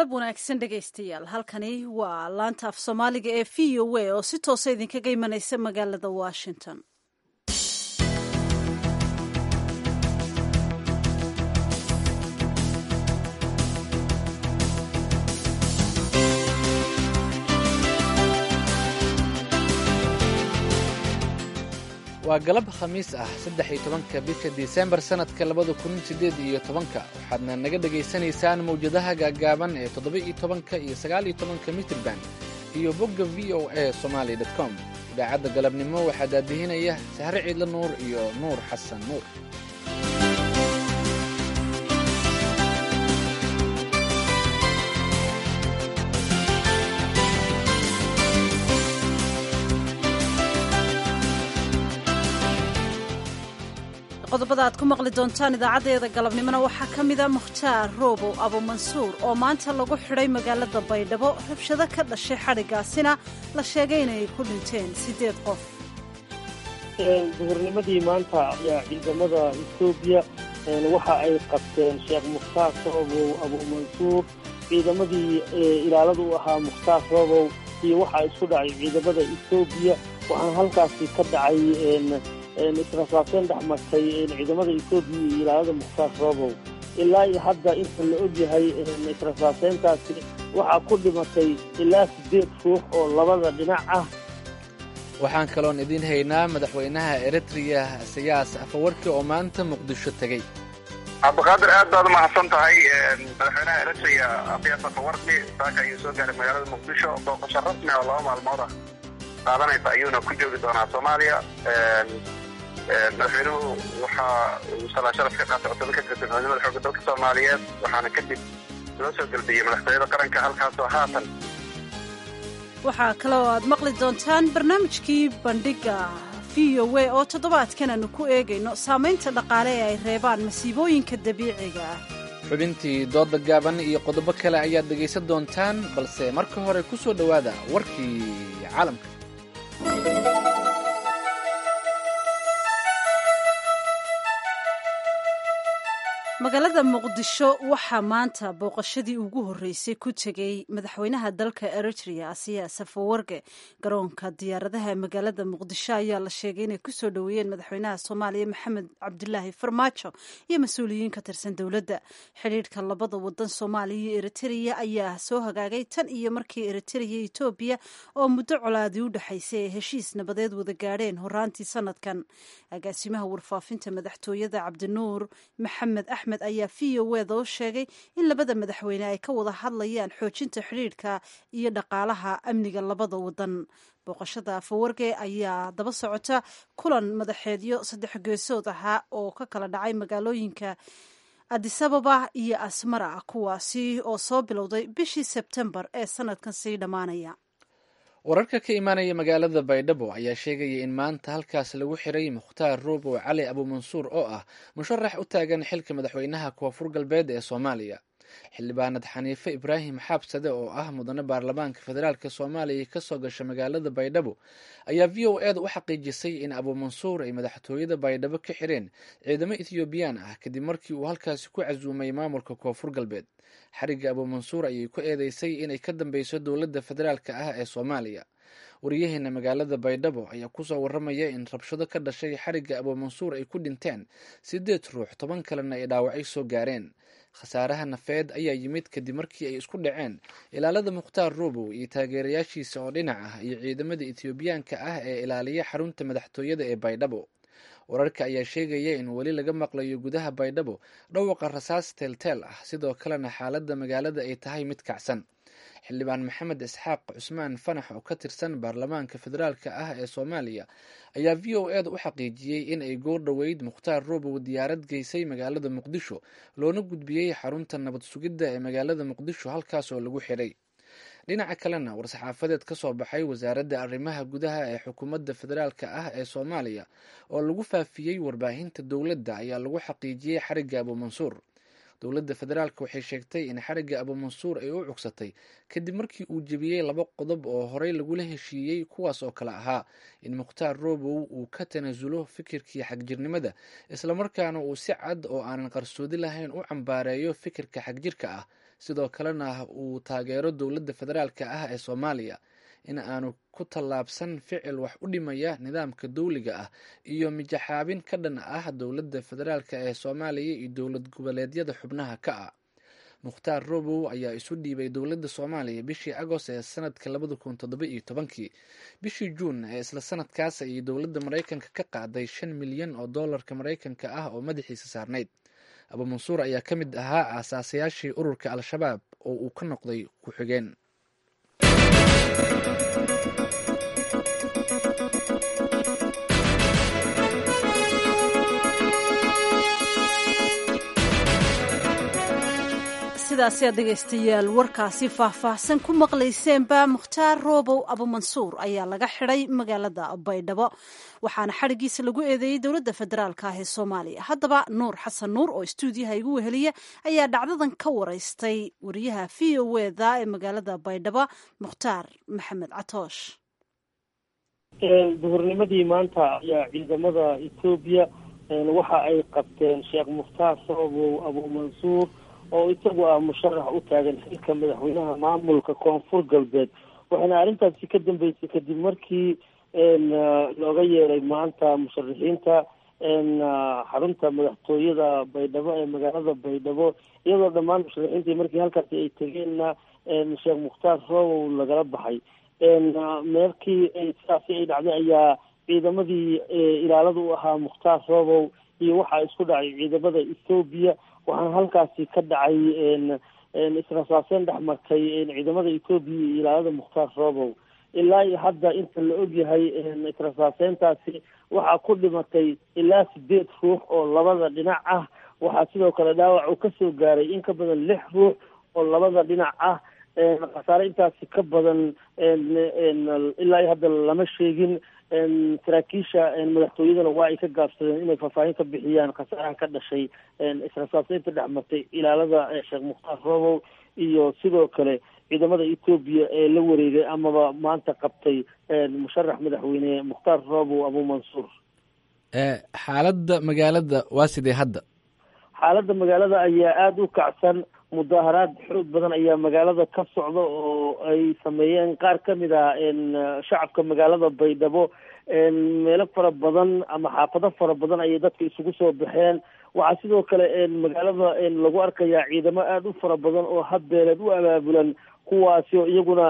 galab wanaagsan dhegaystayaal halkani waa laanta af soomaaliga ee v o a oo si toosa idinkaga imanaysa magaalada washington waa galab khamiis ah saddex iyo tobanka bisha disembar sannadka labada kun siddeed iyo tobanka waxaadna naga dhegaysanaysaan mawjadaha gaaggaaban ee toddoba-iyo tobanka iyo sagaal-iyo tobanka mitrban iyo bogga v o a somaali dot com idaacadda galabnimo waxaa daadihinaya sahre ciidla nuur iyo nuur xasan nuur qodobada aad ku maqli doontaan idaacaddeeda galabnimona waxaa ka mida mukhtaar roobow abumansuur oo maanta lagu xidhay magaalada baydhabo rabshado ka dhashay xadhigaasina la sheegay inay ku dhinteen siddeed qof duhurnimadii maanta ayaa ciidamada etoobiya waxa ay qabteen sheekh mukhtaar roobow abumansuur ciidamadii ilaalada u ahaa mukhtaar roobow iyo waxaa isku dhacay ciidamada etoobiya waxaana halkaasi ka dhacay israsaaseen dhex martay ciidamada etoobiya iyo ilaalada mukhtaar roobow ilaa iyo hadda inta la ogyahay israsaaseyntaasi waxaa ku dhimatay ilaa siddeed ruux oo labada dhinac ah waxaan kaloon idiin haynaa madaxweynaha eritreya siyaas afawarki oo maanta muqdisho tegey cabdiqaadir aad baad umahadsan tahay madaxweynaha eritreya abiyas afawarki saaka ayuu soo gaaray magaalada muqdisho booqasho rasmi oo laba maalmood ah qaadanaysa ayuuna ku joogi doonaa soomaaliya madaxweynuhu waxa uu salaa sharaf ka qaatay cutubad ka tirsan ciidamada xoogga dalka soomaaliyeed waxaana kadib loo soo gelbiyey madaxtooyada qaranka halkaasoo haatan waxaa kaloo aad maqli doontaan barnaamijkii bandhiga v o a oo toddobaadkan aanu ku eegayno saamaynta dhaqaale ee ay reebaan masiibooyinka dabiiciga ah xubintii dooda gaaban iyo qodobo kale ayaad dhegaysan doontaan balse marka hore ku soo dhowaada warkii caalamka magaalada muqdisho waxaa maanta booqashadii ugu horreysay ku tegey madaxweynaha dalka eritrea asiya safawarge garoonka diyaaradaha ee magaalada muqdisho ayaa la sheegay inay kusoo dhoweeyeen madaxweynaha soomaaliya maxamed cabdilaahi farmaajo iyo mas-uuliyiin ka tirsan dowladda xidhiidhka labada wadan soomaaliya iyo eritrea ayaa soo hagaagay tan iyo markii eritrea iyo etoobiya oo muddo colaadii u dhexaysay ay heshiis nabadeed wada gaadheen horaantii sanadkan agaasimaha warfaafinta madaxtooyada cabdinuur maxamed axmed ayaa v o eda u sheegay in labada madaxweyne ay ka wada hadlayaan xoojinta xidhiidhka iyo dhaqaalaha amniga labada wadan booqashada afawarge ayaa daba socota kulan madaxeedyo saddex geesood ahaa oo ka kala dhacay magaalooyinka adisababa iyo asmara kuwaasi oo soo bilowday bishii sebtembar ee sanadkan sii dhammaanaya wararka ka imaanaya magaalada baydhabo ayaa sheegaya in maanta halkaas lagu xiray mukhtaar roobow cali abumansuur oo ah musharax u taagan xilka madaxweynaha koonfur galbeed ee soomaaliya xildhibaanad xaniife ibraahim xaabsade oo ah mudane baarlamaanka federaalk soomaaliya kasoo gasha magaalada baydhabo ayaa v o eda u xaqiijisay in abumansuur ay madaxtooyada baydhabo ka xireen ciidamo ethioobiyaan ah kadib markii uu halkaasi ku casuumay maamulka koonfur galbeed xarigga abumansuur ayay ku eedeysay inay ka dambeyso dowladda federaalka ah ee soomaaliya wariyaheena magaalada baydhabo ayaa kusoo waramaya in rabshado ka dhashay xarigga abumansuur ay ku dhinteen siddeed ruux toban kalena ay dhaawacay soo gaareen khasaaraha nafeed ayaa yimid kadib markii ay isku dhaceen ilaalada mukhtaar roobow iyo taageerayaashiisa oo dhinac ah iyo ciidamada etoobiyaanka ah ee ilaaliya xarunta madaxtooyada ee baydhabo wararka ayaa sheegaya in weli laga maqlayo gudaha baydhabo dhawaqa rasaas teelteel ah sidoo kalena xaaladda magaalada ay tahay mid kacsan xildhibaan maxamed isxaaq cusmaan fanax oo ka tirsan baarlamaanka federaalk ah ee soomaaliya ayaa v o eda u xaqiijiyey in ay goor dhoweyd mukhtaar roobow diyaarad geysay magaalada muqdisho loona gudbiyey xarunta nabad sugidda ee magaalada muqdisho halkaas oo lagu xiray dhinaca kalena war-saxaafadeed ka soo baxay wasaaradda arrimaha gudaha ee xukuumadda federaalk ah ee soomaaliya oo lagu faafiyey warbaahinta dowladda ayaa lagu xaqiijiyey xarigga abumansuur dowladda federaalk waxay sheegtay in xarigga abumansuur ay u cugsatay kadib markii uu jebiyey laba qodob oo horey lagula heshiiyey kuwaas oo kale ahaa in mukhtaar roobow uu ka tanaasulo fikirkii xagjirnimada islamarkaana uu si cad oo aanan qarsoodi lahayn u cambaareeyo fikirka xagjirka ah sidoo kalena uu taageero dowladda federaalka ah ee soomaaliya in aanu ku tallaabsan ficil wax u dhimaya nidaamka dowliga ah iyo mijaxaabin ka dhan ah dowladda federaalka ee soomaaliya iyo dowlad goboleedyada xubnaha ka ah mukhtaar robow ayaa isu dhiibay dowladda soomaaliya bishii agost ee sanadka labada kun toddoba iyo tobankii bishii juun ee isla sanadkaas ayay dowladda maraykanka ka qaaday shan milyan oo doolarka maraykanka ah oo madaxiisa saarnayd abu mansuur ayaa ka mid ahaa aasaasayaashii ururka al-shabaab oo uu ka noqday ku-xigeen sidaasi aad dhegaystayaal warkaasi faahfaahsan ku maqlayseenba mukhtaar roobow abumansuur ayaa laga xidhay magaalada baydhabo waxaana xadhigiisa lagu eedeeyey dowladda federaalka ah ee soomaaliya haddaba nuur xasan nuur oo istuudiyaha igu weheliya ayaa dhacdadan ka waraystay wariyaha v o eda ee magaalada baydhabo mukhtaar maxamed catoosh duhurnimadii maanta ayaa ciidamada etoobiya waxa ay qabteen sheekh mukhtaar roobow abumansuur oo isagu ah musharax u taagan xilka madaxweynaha maamulka koonfur galbeed waxayna arrintaasi ka dambeysay kadib markii looga yeeray maanta musharaxiinta xarunta madaxtooyada baydhabo ee magaalada baydhabo iyadoo dhammaan musharaxiintii markii halkaasi ay tegeenna sheekh mukhtaar roobow lagala baxay meelkii sidaasi ay dhacday ayaa ciidamadii ilaalada u ahaa mukhtaar roobow iyo waxaa isku dhacay ciidamada ethoobiya waxaana halkaasi ka dhacay israsaaseen dhex martay ciidamada etoobiya iyo ilaalada mukhtaar roobow ilaa iyo hadda inta la ogyahay israsaaseyntaasi waxaa ku dhimatay ilaa sideed ruux oo labada dhinac ah waxaa sidoo kale dhaawac uu kasoo gaaray in ka badan lix ruux oo labada dhinac ah khasaare intaasi ka badan ilaa iyo hadda lama sheegin saraakiisha madaxtooyadana waa ay ka gaabsadeen inay faahfaahin ka bixiyaan khasaaraha ka dhashay israsaaseynta dhex martay ilaalada sheekh mukhtaar roobow iyo sidoo kale ciidamada etoobiya ee la wareegay amaba maanta qabtay musharax madaxweyne mukhtaar roobow abumansuur xaaladda magaalada waa sidee hadda xaaladda magaalada ayaa aada u kacsan mudaaharaad xoog badan ayaa magaalada ka socda oo ay sameeyeen qaar ka mid ah shacabka magaalada baydhabo meelo fara badan ama xaafado fara badan ayay dadka isugu soo baxeen waxaa sidoo kale magaalada lagu arkayaa ciidamo aada u fara badan oo habbeeleed u abaabulan kuwaasi oo iyaguna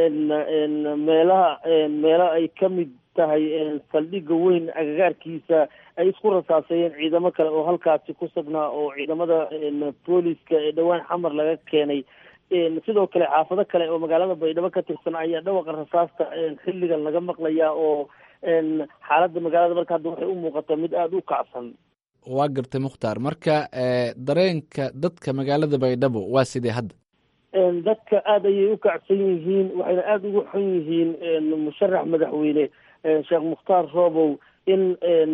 meelaha meelo ay ka mid tahay saldhigga weyn agagaarkiisa ay isku rasaaseeyeen ciidamo kale oo halkaasi ku sugnaa oo ciidamada booliska ee dhowaan xamar laga keenay sidoo kale xaafado kale oo magaalada baydhabo ka tirsan ayaa dhawaqa rasaasta xilligan laga maqlayaa oo xaaladda magaalada marka hadda waxay u muuqataa mid aada u kacsan waa gartay mukhtaar marka dareenka dadka magaalada baydhabo waa sidee hadda dadka aada ayay u kacsan yihiin waxayna aada ugu xun yihiin musharax madaxweyne sheekh mukhtaar roobow in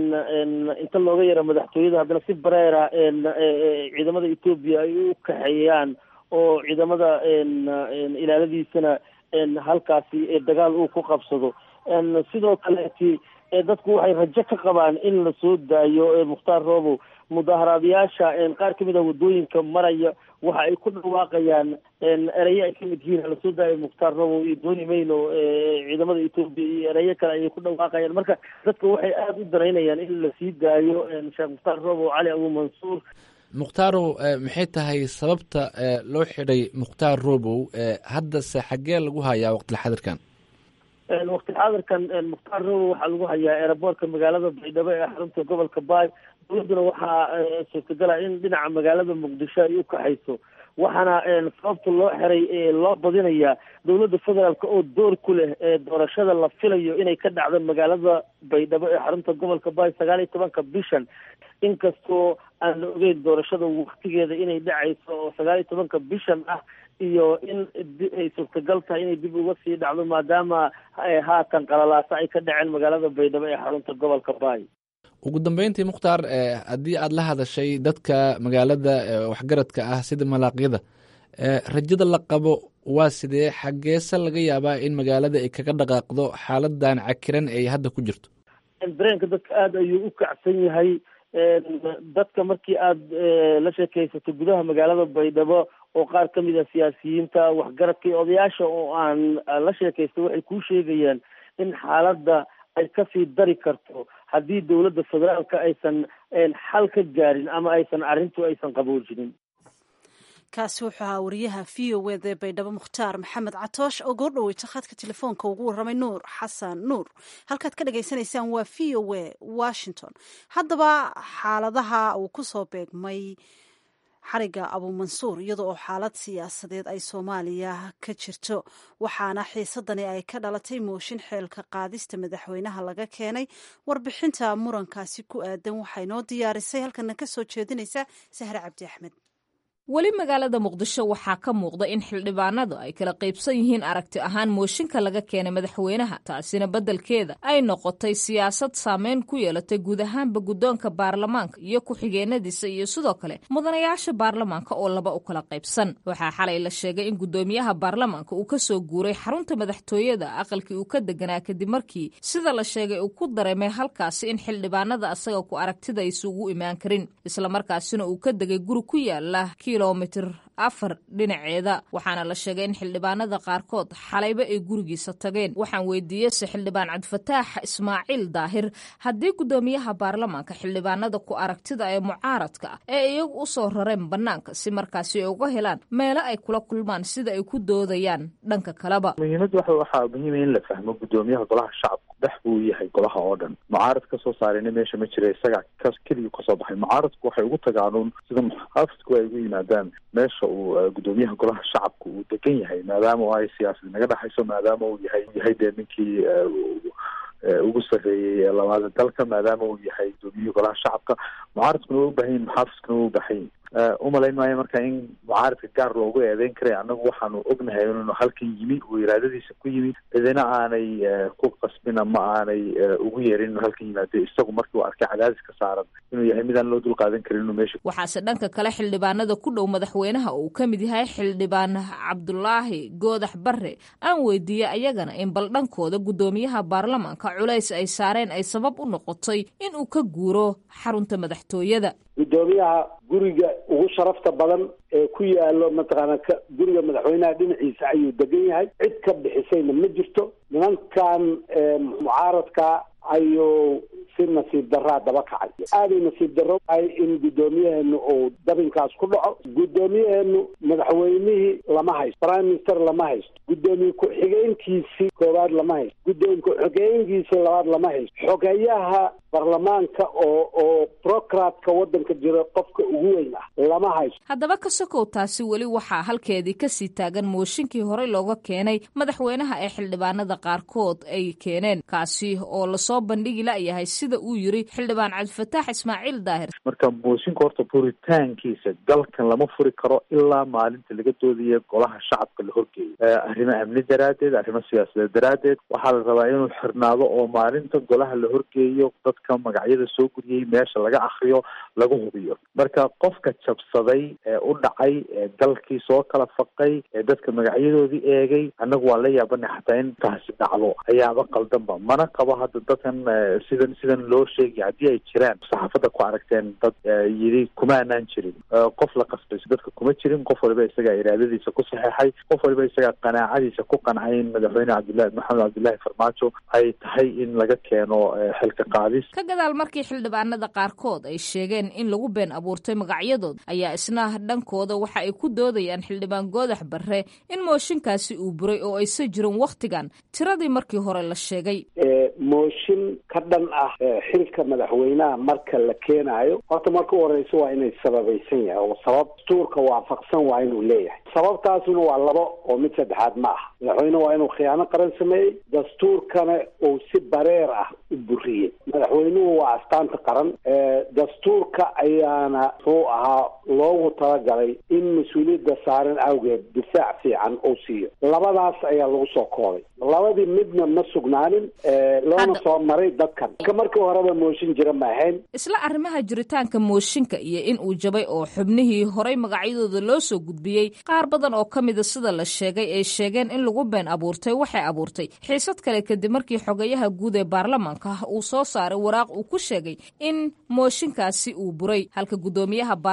inta looga yaro madaxtooyada haddana si bareera ciidamada etoobiya ay u kaxeeyaan oo ciidamada ilaaladiisana halkaasi dagaal uu ku qabsado sidoo kaleeti dadku waxay rajo ka qabaan in la soo daayo mukhtaar roobow mudaaharaadayaasha qaar kamid a wadooyinka maraya waxa ay ku dhawaaqayaan ereyo ay kamid yihiin lasoo daayo mukhtaar roobow iyo dooni mayno ciidamada etoobiya iyo ereyo kale ayay ku dhawaaqayaan marka dadka waxay aada u danaynayaan in lasii daayo sheekh mukhtaar roobow cali abumansuur mukhtaaro maxay tahay sababta loo xidhay mukhtaar roobow haddase xaggee lagu hayaa waqtilxadirkan waqti xaadirkan mukhtaar roobow waxaa lagu hayaa eeraboortka magaalada baydhabo ee xarunta gobolka baay dowladduna waxaa suurtagala in dhinaca magaalada muqdisho ay u kaxayso waxaana sababta loo xiray loo badinayaa dowladda federaalk oo door ku leh doorashada la filayo inay ka dhacdo magaalada baydhabo ee xarunta gobolka baay sagaal iyo tobanka bishan inkastoo aan la ogeyn doorashada waktigeeda inay dhacayso oo sagaal iyo tobanka bishan ah iyo in ay suurtagal tahay inay dib uga sii dhacdo maadaama haatan qalalaasa ay ka dhaceen magaalada baydhabo ee xarunta gobolka baay ugu dambeyntii mukhtaar haddii aada la hadashay dadka magaalada waxgaradka ah sida malaaqyada rajada la qabo waa sidee xaggeese laga yaabaa in magaalada ay kaga dhaqaaqdo xaaladan cakiran ay hadda ku jirto dareenka dadka aada ayuu u kacsan yahay dadka markii aada la sheekaysato gudaha magaalada baydhabo oo qaar ka mid a siyaasiyiinta waxgaradka iyo odayaasha oo aan la sheekaystay waxay kuu sheegayaan in xaaladda ay kasii dari karto haddii dowladda federaalka aysan xal ka gaarin ama aysan arrintu aysan qaboojinin kaasi wuxuu ahaa wariyaha v o wd baydhabo mukhtaar maxamed catoosh oo goo dhaweyta khadka telefoonka ugu warramay nuur xasan nuur halkaad ka dhagaysanaysaan waa v o w washington haddaba xaaladaha uu kusoo beegmay xariga abuumansuur iyada oo xaalad siyaasadeed ay soomaaliya ka jirto waxaana xiisadani ay ka dhalatay mooshin xeelka qaadista madaxweynaha laga keenay warbixinta murankaasi ku aadan waxay noo diyaarisay halkana ka soo jeedinaysa sahre cabdi axmed weli magaalada muqdisho waxaa ka muuqda in xildhibaanadu ay kala qaybsan yihiin aragti ahaan mooshinka laga keenay madaxweynaha taasina beddelkeeda ay noqotay siyaasad saameyn ku yeelatay guud ahaanba guddoonka baarlamaanka iyo ku-xigeenadiisa iyo sidoo kale mudanayaasha baarlamaanka oo laba u kala qaybsan waxaa xalay la sheegay in guddoomiyaha baarlamaanka uu ka soo guuray xarunta madaxtooyada aqalkii uu ka deganaa kadib markii sida la sheegay uu ku dareemay halkaasi in xildhibaanada asaga ku aragtida aysa ugu imaan karin islamarkaasina uu ka degay guri ku yaala kilomitir afar dhinaceeda waxaana la sheegay in xildhibaanada qaarkood xalayba ay gurigiisa tageen waxaan weydiiyeyse xildhibaan cabdifataax ismaaciil daahir haddii guddoomiyaha baarlamaanka xildhibaanada ku aragtida ee mucaaradka ah ee iyagu u soo rareen bannaanka si markaasi ay uga helaan meelo ay kula kulmaan sida ay ku doodayaan dhanka kaleba muhiimadda waxa waxaa muhiima in la fahmo guddoomiyaha golaha shacabka dhex buu yahay golaha oo dhan mucaarad ka soo saarayna meesha ma jira isagaa ka keligii kasoo baxay mucaaradku waxay ugu tagaanuun sida muxaafidku ay ugu yimaadaan meesha uu guddoomiyaha golaha shacabka uu degan yahay maadaama oo ay siyaasad naga dhexayso maadaama uu yahay yahay dee ninkii ugu sarreeyey labaada dalka maadaama uu yahay guddoomiyihii golaha shacabka mucaaradkuna waa u baahan yihin muxaafidkuna waa u baahan yihin umalayn maayo marka in mucaaradka gaar loogu eedeyn karay annagu waxaanu ognahay inuu halkan yimi uu iraadadiisa ku yimi cidina aanay ku qasbin ama aanay ugu yeerin inuu halkan yimaado isagu markii uu arkay cadaadis ka saaran inuu yahay midaan loo dulqaadan karin inuu meesha waxaase dhanka kale xildhibaanada ku dhow madaxweynaha uu ka mid yahay xildhibaan cabdulaahi goodax barre aan weydiiyey ayagana in bal dhankooda guddoomiyaha baarlamaanka culays ay saareen ay sabab u noqotay in uu ka guuro xarunta madaxtooyada guddoomiyaha guriga ugu sharafta badan ee ku yaalo mataqaana ka guriga madaxweynaha dhinaciisa ayuu degan yahay cid ka bixisayna ma jirto nimankan mucaaradka ayuu si nasiib daraa daba kacay aaday nasiib darro tahay in guddoomiyaheenu uu dabinkaas ku dhaco guddoomiyaheenu madaxweynihii lama haysto prime minister lama haysto guddoomiye ku-xigeenkiisii koowaad lama haysto guddoomiye ku-xigeenkiisii labaad lama haysto xogeyaha baarlamaanka oo oo brocratka waddanka jira qofka ugu weyn ah lama haysto haddaba ka sokow taasi weli waxaa halkeedii kasii taagan mooshinkii horey looga keenay madaxweynaha ee xildhibaanada qaarkood ay keeneen kaasi oo lasoo bandhigi layahay sida uu yiri xildhibaan cabdifataax ismaaciil daahir marka mooshinka horta furitaankiisa dalkan lama furi karo ilaa maalinta laga doodaya golaha shacabka la horgeeyo arrimo amni daraaddeed arrimo siyaasadeed daraaddeed waxaa la rabaa inuu xirnaado oo maalinta golaha la horgeeyo dadka magacyada soo guriyey meesha laga akriyo lagu hubiyo marka qofka jabsaday ee u dhacay ee dalkii soo kala faqay ee dadka magacyadoodii eegay annagu waa la yaabanay xataa in taasi dhacdo ayaaba qaldanba mana qabo hadda dadkan sidan sidan loo sheegay haddii ay jiraan saxaafadda ku aragteen dad yidhi kuma anaan jirin qof la qasbay dadka kuma jirin qof waliba isagaa iraadadiisa ku saxeexay qof waliba isagaa qanaacadiisa ku qancay in madaxweyne cabdillahi maxamed cabdillahi farmaajo ay tahay in laga keeno xilka qaadis ka gadaal markii xildhibaanada qaarkood ay sheegeen in lagu been abuurtay magacyadood ayaa isna dhankooda waxa ay ku doodayaan xildhibaan goodax barre in mooshinkaasi uu buray oo aysa jirin wakhtigan tiradii markii hore la sheegay mooshin ka dhan ah xilka madaxweynaha marka la keenaayo horta marka u horeysa waa inay sababaysan yahay oo sabab dastuurka waafaqsan waa inuu leeyahay sababtaasuna waa labo oo mid saddexaad ma aha madaxweyne waa inuu khiyaano qaran sameeyey dastuurkana uu si bareer ah u buriyey madaxweynuhu waa astaanta qaran dastuurka ayaana muxuu ahaa loogu talagalay in mas-uuliyadda saaran awgeed difaac fiican uu siiyo labadaas ayaa lagu soo koobay labadii midna ma sugnaanin loona soo maray dadkan ka markii horeba mooshin jira ma ahayn isla arrimaha jiritaanka mooshinka iyo in uu jabay oo xubnihii horay magacyadooda loo soo gudbiyey qaar badan oo ka mida sida la sheegay ay sheegeen in lagu been abuurtay waxay abuurtay xiisad kale kadib markii xogayaha guud ee baarlamaanka uu soo saaray waraaq uu ku sheegay in mooshinkaasi uu buray halka guddoomiyaha baarlamaanka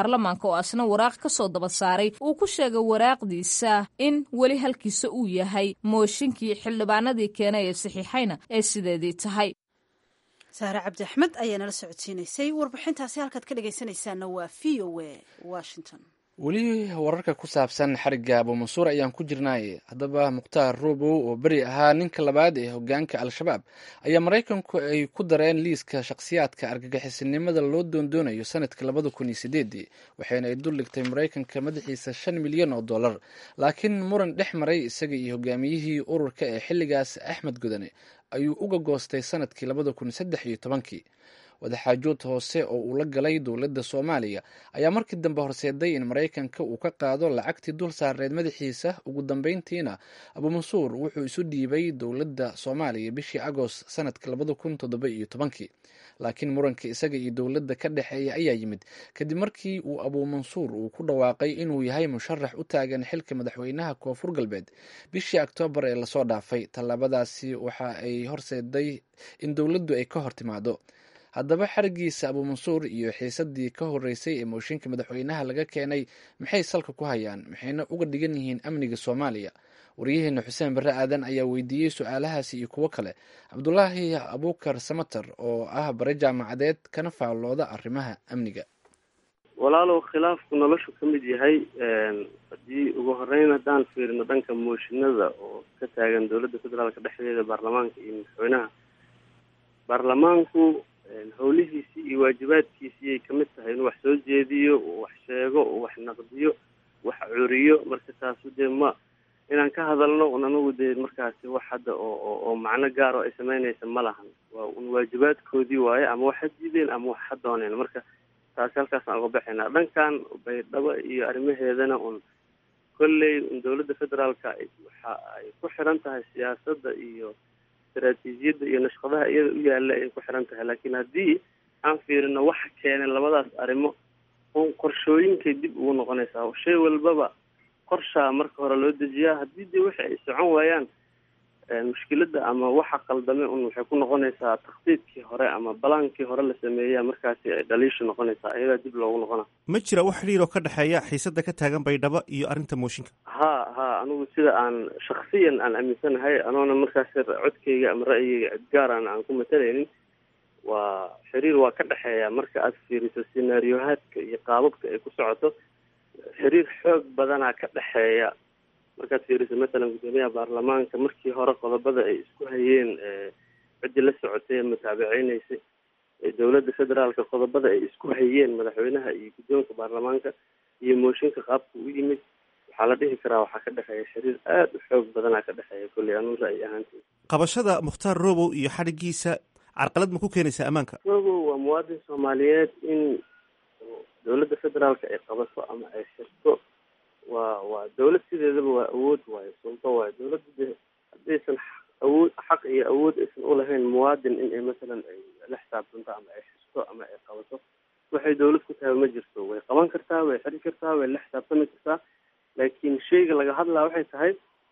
baarlamaanka oo asna waraaq ka soo daba saaray uu ku sheegay waraaqdiisa in weli halkiisa uu yahay mooshinkii xildhibaanadii keenay ee saxiixayna ee sideedii tahay saare cabdi axmed ayaa nala socodsiinaysay warbixintaasi halkaad ka dhegaysanaysaana waa v o a washington weli wararka ku saabsan xarigga abuumansuur ayaan ku jirnaaye haddaba mukhtaar ruubow oo beri ahaa ninka labaad ee hogaanka al-shabaab ayaa maraykanku ay ku dareen liiska shakhsiyaadka argagixisinimada loo doondoonayo sanadka labada kun iyo sideedii waxayna ay dul dhigtay maraykanka madaxiisa shan milyan oo dollar laakiin muran dhex maray isaga iyo hogaamiyihii ururka ee xilligaas axmed gudane ayuu uga goostay sanadkii labada kun saddex iyo tobankii wadaxaajood hoose oo uu la galay dowladda soomaaliya ayaa markii dambe horseeday in maraykanka uu ka qaado lacagtii dul saareed madaxiisa ugu dambeyntiina abuumansuur wuxuu isu dhiibay dowladda soomaaliya bishii agost sanadka labada kun toddoba iyo tobankii laakiin muranka isaga iyo dowladda ka dhexeeya ayaa yimid kadib markii uu abuumansuur uu ku dhawaaqay inuu yahay musharax u taagan xilka madaxweynaha koonfur galbeed bishii oktoobar ee lasoo dhaafay tallaabadaasi waxa ay horseeday in dowladdu ay ka hor timaado haddaba xarigiisa abuumansuur iyo xiisadii ka horeysay ee mooshinka madaxweynaha laga keenay maxay salka ku hayaan maxayna uga dhigan yihiin amniga soomaaliya waryaheena xuseen barre aadan ayaa weydiiyey su-aalahaasi iyo kuwo kale cabdulaahi abuukar samater oo ah bare jaamacadeed kana faallooda arrimaha amniga walaalow khilaafku noloshu ka mid yahay haddii ugu horeyn haddaan fiirino dhanka mooshinada oo ka taagan dowladda federaalka dhexdeeda baarlamaanka iyo madaxweynaha baarlamaanku howlihiisii iyo waajibaadkiisii ay kamid tahay inuu wax soo jeediyo uu wax sheego uu wax naqdiyo wax curiyo marka taasu dee ma inaan ka hadalno un anagu dee markaasi wax hadda oo oo macno gaar oo ay sameynaysa ma lahan waa un waajibaadkoodii waaye ama wax ha diideen ama wax ha dooneen marka taasi halkaasaan uga baxaynaa dhankan baydhabo iyo arrimaheedana un kolley un dowladda federaalka waxa ay ku xiran tahay siyaasadda iyo istaraatiijiyadda iyo nashqadaha iyada u yaalla ay ku xiran tahay laakiin haddii aan fiirino waxa keenay labadaas arrimo un qorshooyinkay dib ugu noqonaysaa shay walbaba qorshaa marka hore loo dejiyaa haddii dee wixi ay socon waayaan mushkiladda ama waxa qaldame un waxay ku noqonaysaa takhdiidkii hore ama balaankii hore la sameeya markaasi ay dhaliishu noqonaysaa iyadaa dib loogu noqona ma jira wax xidhiir oo ka dhexeeya xiisada ka taagan baydhabo iyo arrinta mooshinka ha ha anigu sida aan shaksiyan aan aaminsanahay anoona markaasi codkayga ama ra'yigayga cidgaaran aan ku matalaynin waa xiriir waa ka dhexeeya marka aad fiiriso sinaariyohaadka iyo qaababka ay ku socoto xiriir xoog badanaa ka dhexeeya markaad fiiriso mathalan guddoomiyaha baarlamaanka markii hore qodobada ay isku hayeen ciddii la socotay ee mutaabiceyneysay dowladda federaalka qodobada ay isku hayeen madaxweynaha iyo guddoonka baarlamaanka iyo mooshinka qaabka u yimid waxaa la dhihi karaa waxaa ka dhexeeya xiriir aada u xoog badanaa ka dhexeeya kolley anuu ra'yi ahaanti qabashada mukhtaar robow iyo xadhigiisa carqalad ma ku keenaysaa ammaanka robow waa muwaadin soomaaliyeed in dowladda federaalka ay qabato ama ay xirto waa waa dawlad sideedaba waa awood waayo suldo waayo dawladda de haddaysan awood xaq iyo awood aysan ulahayn muwaadin in ay masalan ay la xisaabtanto ama ay xirto ama ay qabato waxay dawlad ku tahay ma jirto way qaban kartaa way xiri kartaa way la xisaabtami kartaa laakiin shayga laga hadlaa waxay tahay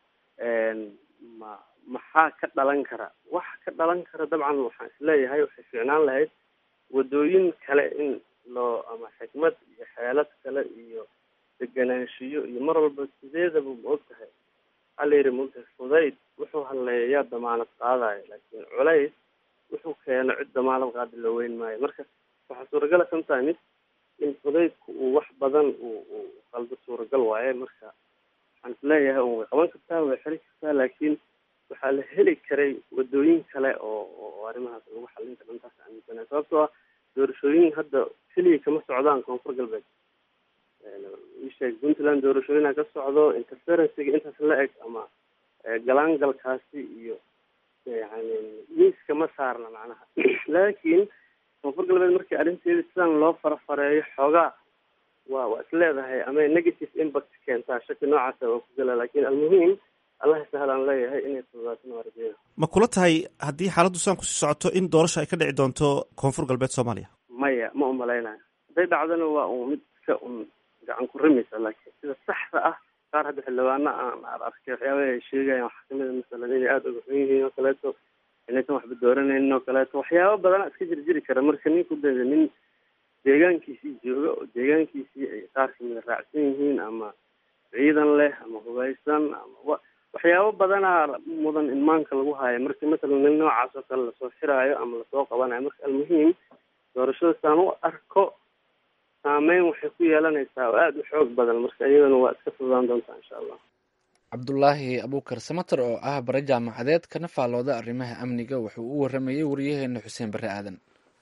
ma maxaa ka dhalan kara wax ka dhalan kara dabcan waxaan isleeyahay waxay fiicnaan lahayd wadooyin kale in loo ama xikmad iyo xeelad kale iyo deganaanshiyo iyo mar walba sideedaba ma og tahay waxaa la yidhi maogtahay fudayd wuxuu hadleeyaa damaanad qaadayo laakiin culays wuxuu keeno cid damaanad qaada loo weyn maayo marka waxaa suuragala sometimes in fudaydku uu wax badan uu uu qaldo suuragal waaye marka waxaan isleeyahay un way qaban kartaa way xiri kartaa laakiin waxaa la heli karay wadooyin kale oo oo arrimahaas lagu xallin karo intaas aaminsanahay sababtoo ah doorashooyin hadda keliya kama socdaan koonfur galbeed isheeg puntland doorashooyina ka socdo interferencega intaas la eg ama galaangalkaasi iyo yani miiska ma saarna macnaha laakiin koonfur galbeed markii arrinteeda sidan loo farafareeyo xoogaa waa waa is leedahay ama negative impact keentaa shaki noocaasa waa ku gala laakiin almuhiim allaha sahlaan leeyahay inay fududaatin waa rajeeya ma kula tahay haddii xaaladdu saan kusii socoto in doorasho ay ka dhici doonto koonfur galbeed soomaaliya maya ma umalaynayo hadday dhacdana waa un mid iska un gacan ku rimaysa laakiin sida saxda ah qaar hadda xildhibaano aan arkay waxyaabaha ay sheegayaan waxaa kamid a masalan inay aada uga xun yihiin oo kaleeto inaysan waxba dooranaynin oo kaleeto waxyaaba badana iska jirjiri kara marka ninku dee nin deegaankiisii jooga oo deegaankiisii ay qaar kamida raacsan yihiin ama ciidan leh ama hubaysan ama wa waxyaabo badanaa mudan in maanka lagu haayo marka matalan nin noocaas oo kale lasoo xiraayo ama lasoo qabanayo marka almuhiim doorashada saan u arko saameyn waxay ku yeelanaysaa oo aada u xoog badan marka iyadana waa iska fududaan doontaa insha allah cabdulaahi abuukar samater oo ah bare jaamacadeed kana faallooda arrimaha amniga wuxuu u waramayey wariyaheena xuseen bare aadan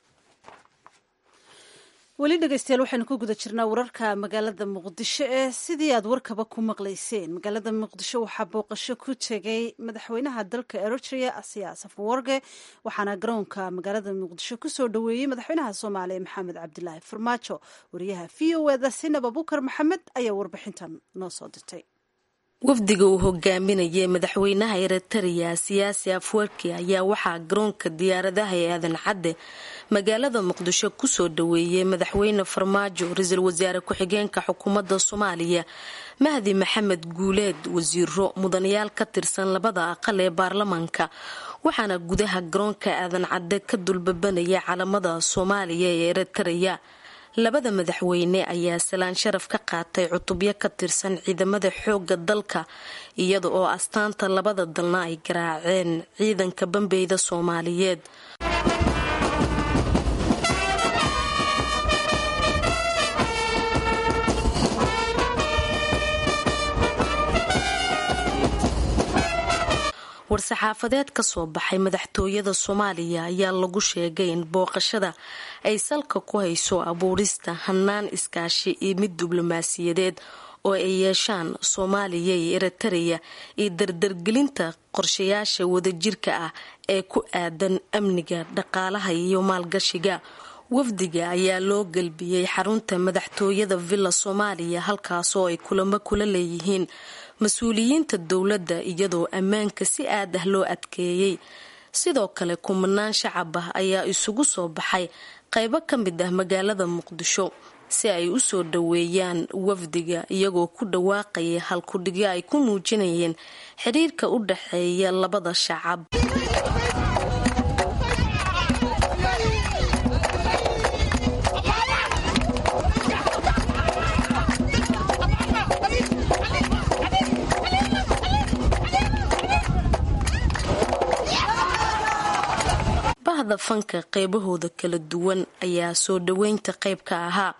weli dhegeystayaal waxaynu ku guda jirnaa wararka magaalada muqdisho ee sidii aad warkaba ku maqlayseen magaalada muqdisho waxaa booqasho ku tegay madaxweynaha dalka eritrea asiya safawarge waxaana garoonka magaalada muqdisho kusoo dhoweeyey madaxweynaha soomaaliya maxamed cabdilaahi farmaajo wariyaha v o eda sinab abuukar maxamed ayaa warbixintan noo soo dirtay wafdiga uu hogaaminayay madaxweynaha eritrea siyaasi afwerki ayaa waxaa garoonka diyaaradaha ee aadan cadde magaalada muqdisho kusoo dhaweeyey madaxweyne farmaajo ra-iisul wasaare ku-xigeenka xukuumadda soomaaliya mahdi maxamed guuleed wasiiro mudanayaal ka tirsan labada aqal ee baarlamaanka waxaana gudaha garoonka aadan cadde ka dulbabanaya calamada soomaaliya ee eritrea labada madaxweyne ayaa salaan sharaf ka qaatay cutubyo ka tirsan ciidamada xooga dalka iyada oo astaanta labada dalna ay garaaceen ciidanka bambeyda soomaaliyeed war-saxaafadeed ka soo baxay madaxtooyada soomaaliya ayaa lagu sheegay in booqashada ay salka ku hayso abuurista hanaan iskaashi iyo mid diblomaasiyadeed oo ay yeeshaan soomaaliya iyo eritrea iyo dardargelinta qorshayaasha wadajirka ah ee ku aadan amniga dhaqaalaha iyo maalgashiga wafdiga ayaa loo gelbiyey xarunta madaxtooyada villa soomaaliya halkaasoo ay kulamo kula leeyihiin mas-uuliyiinta dowladda iyadoo ammaanka si aad ah loo adkeeyey sidoo kale kumanaan shacab ah ayaa isugu soo baxay qaybo ka mid ah magaalada muqdisho si ay u soo dhoweeyaan wafdiga iyagoo ku dhawaaqaya halkudhigyo ay ku muujinayeen xiriirka u dhaxeeya labada shacab bahda fanka qeybahooda kala duwan ayaa soo dhoweynta qayb ka ahaa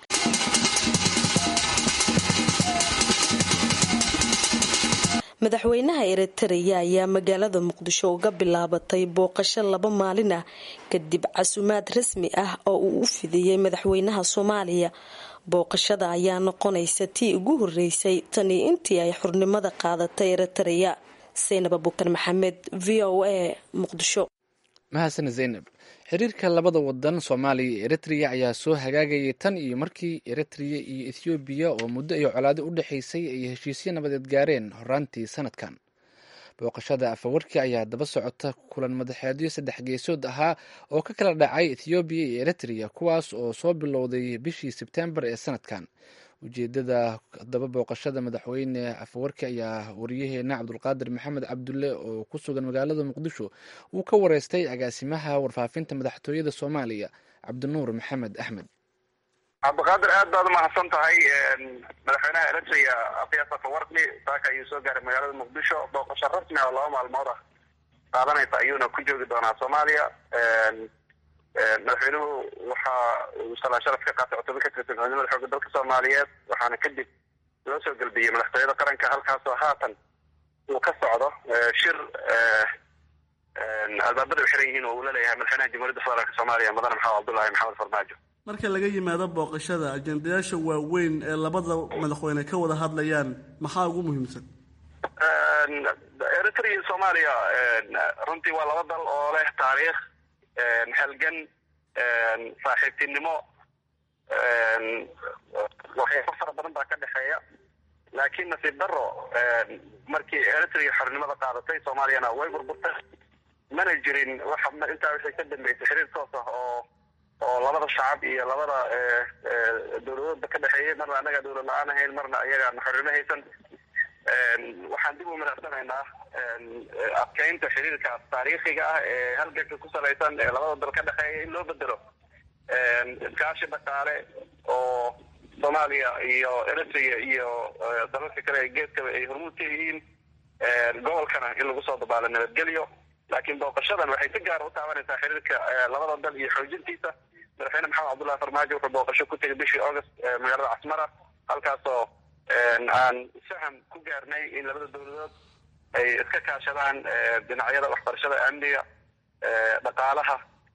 madaxweynaha eritrea ayaa magaalada muqdisho uga bilaabatay booqasho laba maalin ah kadib casumaad rasmi ah oo uu u fidiyey madaxweynaha soomaaliya booqashada ayaa noqonaysa tii ugu horeysay tanii intii ay xurnimada qaadatay eritrea saynab abukar maxamed v o a muqdisho mahadsan zaynab xiriirka labada wadan soomaaliya iyo eritrea ayaa soo hagaagayay tan iyo markii eritrea iyo ethoobiya oo muddo iyo colaado u dhexaysay ay heshiisyo nabadeed gaareen horaantii sanadkan booqashada afawarki ayaa daba socota kulan madaxeedyo saddex geesood ahaa oo ka kala dhacay ethoobiya iyo eritrea kuwaas oo soo bilowday bishii sebtembar ee sanadkan ujeedada daba booqashada madaxweyne afawarki ayaa wariyaheena cabdulqaadir maxamed cabdulle oo ku sugan magaalada muqdisho uu ka wareystay agaasimaha warfaafinta madaxtooyada soomaaliya cabdinuur maxamed axmed cabdiqaadir aad baad umahadsan tahay madaxweynaha eritrea afias afawarki saaka ayuu soo gaaray magaalada muqdisho booqasho rasmi ah oo laba maalmood ah qaadanaysa ayuuna ku joogi doonaa soomaaliya madaxweynuhu waxa uu salaan sharaf ka qaatay cutubyo ka tirsan ciidamada xooga dalka soomaaliyeed waxaana kadib loo soo gelbiyey madaxtooyada qaranka halkaasoo haatan uu ka socdo shir albaabada u xiran yihiin oo uu la leeyahay madaxweynaha jamhuuriyadda federaalk soomaaliya mudane maxamed cabdullaahi maxamed farmaajo marka laga yimaado booqashada ajendayaasha waaweyn ee labada madaxweyne ka wada hadlayaan maxaa ugu muhiimsan eritrea iyo soomaaliya runtii waa laba dal oo leh taariikh halgan saaxiibtinimo waxyaabo fara badan baa ka dhexeeya laakiin nasiib daro markii eritrea xornimada qaadatay soomaaliyana way burburtay mana jirin wax intaa wixii ka dambeysay xiriir toos ah oo oo labada shacab iyo labada dowladoodba ka dhexeeyay marna annaga dowlad la-aan ahayn marna iyagaan xornimo haysan waxaan dib u madaxsanaynaa adkeynta xiriirkaas taariikhiga ah ee halganka ku salaysan ee labada dal ka dhexeeya in loo bedelo iskaashi dhaqaale oo soomaaliya iyo eritrea iyo dalalka kale ee geeskaba ay hormuud ka yihiin gobolkana in lagu soo dabaalo nabadgelyo laakiin booqashadan waxay si gaara u taabanaysaa xiriirka labada dal iyo xoojintiisa madaxweyne maxamed cabdullahi farmaajo wuxuu booqasho ku tegay bishii august magaalada casmara halkaasoo aan faham ku gaarnay in labada dowladood ay iska kaashadaan dhinacyada waxbarashada amniga dhaqaalaha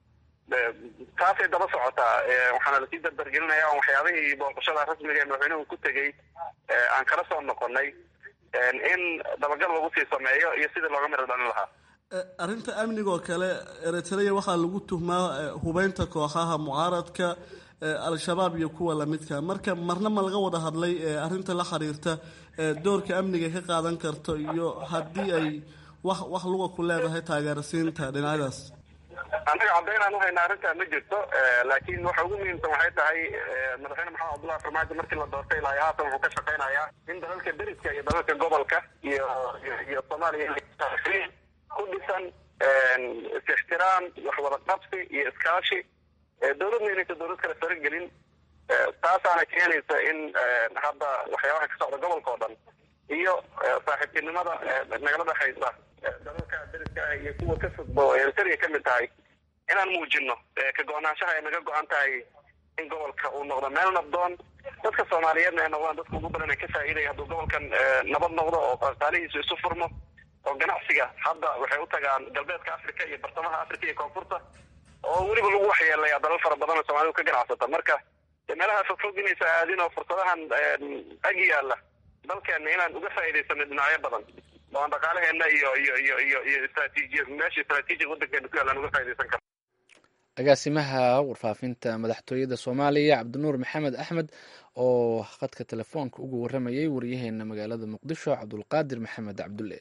taasay daba socotaa waxaana lasii dardargelinaya on waxyaabihii booqashada rasmiga ee madaxweynuhu ku tegey aan kala soo noqonay in dabagal lagu sii sameeyo iyo sidii looga miro dhalin lahaa arrinta amnigaoo kale eritrea waxaa lagu tuhmaa hubeynta kooxaha mucaaradka al-shabaab iyo kuwa lamidka marka marna ma laga wada hadlay arrinta la xiriirta doorka amniga ka qaadan karto iyo haddii ay wax wax luga ku leedahay taageerasiinta dhinacyadaas annaga caddaynaan uhaynaa arrintaa ma jirto laakiin waxa ugu muhiimsan waxay tahay madaxweyne maxamed cabdullahi farmaajo markii la doortay ilaa haatan wuxuu ka shaqaynayaa in dalalka deriska iyo dalalka gobolka iyo iyo soomaaliya ku dhisan is-ixtiraam wax wada qabsi iyo iskaashi dowladna inaysa dowlad kale faragelin taasaana keenaysa in hadda waxyaabaha ka socda gobolka oo dhan iyo saaxiibtinimada nagala dhexaysa dalalka deriska ah iyo kuwa ka fudbo eritrea ka mid tahay inaan muujino ka go-naanshaha ay naga go-an tahay in gobolka uu noqdo meel nabdoon dadka soomaaliyeedna ay noqdaan dadka ugu badan ee ka faa'iidaya hadduu gobolkan nabad noqdo oo qaalihiisu isu furmo oo ganacsiga hadda waxay u tagaan galbeedka africa iyo bartamaha africa iyo koonfurta oo weliba lagu waxyeelaya dalal fara badan oo soomalidu ka ganacsata marka meelaha fogfog inaysa aadin oo fursadahan ag yaalla dalkeena inaan uga faa'iidaysano dhinacyo badan oo aan dhaqaalaheena iyo iyo iyo iyo iyo istraatiijiya meesha istraatiijiga waddankeena ku yaallaan uga faa'iidaysan karno agaasimaha warfaafinta madaxtooyada soomaaliya cabdinuur maxamed axmed oo khadka telefoonka ugu waramayay waryaheena magaalada muqdisho cabdulqaadir maxamed cabdulle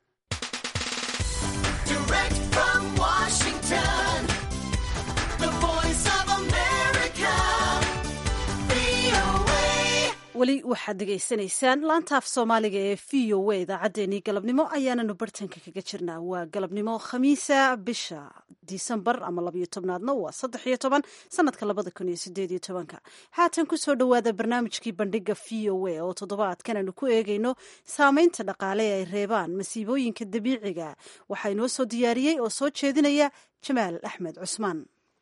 weli waxaad degeysanaysaan laantaaf soomaaliga ee v o a idaacaddeenii galabnimo ayaananu bartanka kaga jirnaa waa galabnimo khamiisa bisha disembar ama labayo tobnaadna waa saddex iyo toban sanadka labada kun iyo sideed iyo tobanka haatan kusoo dhowaada barnaamijkii bandhiga v o a oo toddobaadkan aanu ku eegayno saameynta dhaqaale ee ay reebaan masiibooyinka dabiiciga waxaa inoo soo diyaariyey oo soo jeedinaya jamaal axmed cusmaan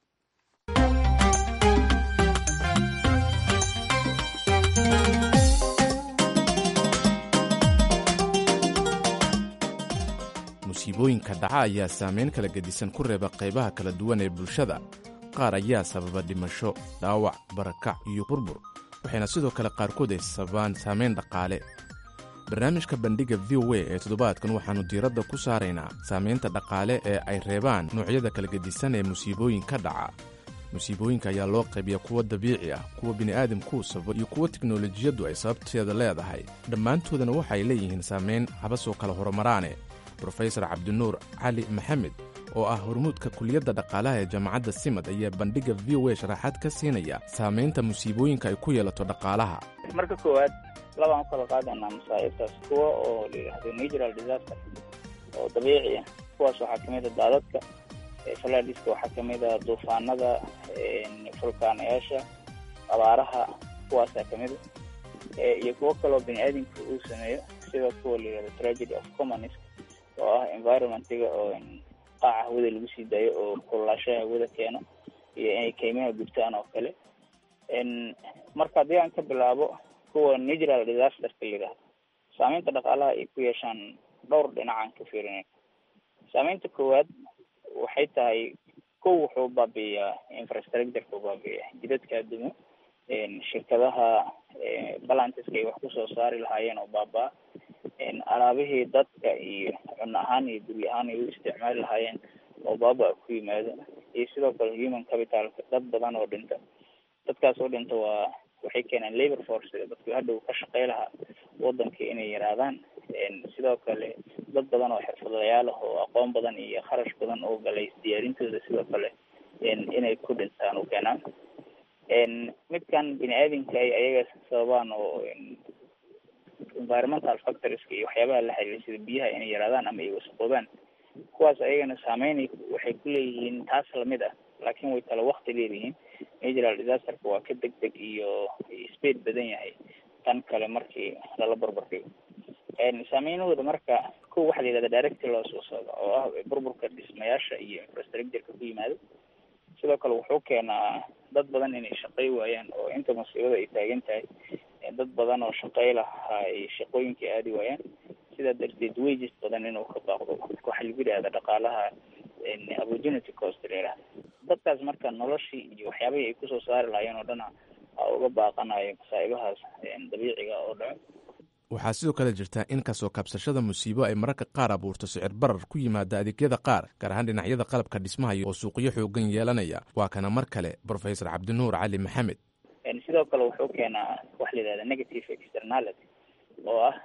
musiibooyinka dhaca ayaa saameyn kala gedisan ku reeba qaybaha kala duwan ee bulshada qaar ayaa sababa dhimasho dhaawac barakac iyo burbur waxayna sidoo kale qaarkood ay sababaan saameyn dhaqaale barnaamijka bandhigga v o a ee toddobaadkan waxaannu diiradda ku saaraynaa saamaynta dhaqaale ee ay reebaan noocyada kala gedisan ee musiibooyinka dhaca musiibooyinka ayaa loo qaybiya kuwa dabiici ah kuwa bini'aadamkuu sababo iyo kuwa tiknolojiyaddu ay sababteeda leedahay dhammaantoodana waxay leeyihiin saamayn habasoo kala horumaraane brofesor cabdinuur cali maxamed oo ah hormuudka kuliyadda dhaqaalaha ee jaamacadda simad ayaa bandhigga v o a sharaxaad ka siinaya saamaynta musiibooyinka ay ku yeelato dhaqaalaha marka koowaad labaan u kala qaadaynaa masaa'ibtaas kuwa oo la yidhaahdo natural disaster oo dabiici ah kuwaas waxaa ka mid a daadadka falaadiska waxaa ka mid a duufaanada fulkaanayaasha abaaraha kuwaasaa ka mid a iyo kuwo kaloo bini aadamka uu sameeyo sida kuwa la yidhahdo tragedy of commons oo ah environmentiga oo qaaca hawada lagu sii daayo oo kululaashaha hawada keeno iyo inay kaymaha gubtaan oo kale marka haddii aan ka bilaabo kuwa natural disasterka la yidhahdo saameynta dhaqaalaha ay ku yeeshaan dhowr dhinacaan ka fiirinay saameynta koowaad waxay tahay kow wuxuu baabi'iyaa infrastructureka baabi'iya jidadka adumo shirkadaha balantiska ay wax kusoo saari lahaayeen oo baaba-a alaabihii dadka iyo cunno ahaan iyo guryo ahaan ay u isticmaali lahaayeen oo baaba ku yimaado iyo sidoo kale human capitalka dad badan oo dhinta dadkaas oo dhinta waa waxay keeneen labor force dadku hadhow ka shaqey lahaa wadanka inay yaraadaan sidoo kale dad badan oo xirfadlayaal ah oo aqoon badan iyo kharash badan oo galay diyaarintooda sidoo kale inay ku dhintaan u keenaan midkan bini aadamka ay ayaga sababaan oo environmental factorieska iyo waxyaabaha la xiriira sida biyaha inay yaraadaan ama ay wasaqoobaan kuwaas ayagana saameyn waxay ku leeyihiin taas lamid ah laakiin way kala wakti leeyihiin natural disasterka waa ka deg deg iyo speed badan yahay tan kale markii lala barbardhigo saameynahooda marka ko waxaa la yihahda directy loo soo socda oo ah burburka dhismayaasha iyo infrastructureka ku yimaado sidoo kale wuxuu keenaa dad badan inay shaqey waayaan oo inta masiibada ay taagan tahay dad badan oo shaqey lahaa ay shaqooyinkii aadi waayaan sidaa darteed wages badan inuu ka baaqdo waxaa lagu yidhahda dhaqaalaha opportunity cost la yihahda dadkaas marka noloshii iyo waxyaabihii ay kusoo saari lahaayeen oo dhana a uga baaqanayo masaa'ibahaas dabiiciga oo dhaco waxaa sidoo kale jirta in kasoo kabsashada musiibo ay mararka qaar abuurto sicir barar ku yimaada adeegyada qaar gaar ahaan dhinacyada qalabka dhismaha oo suuqyo xoogan yeelanaya waa kana mar kale professor cabdinuur cali maxamed sidoo kale wuxuu keenaa waxa la yidhahda negative externality oo ah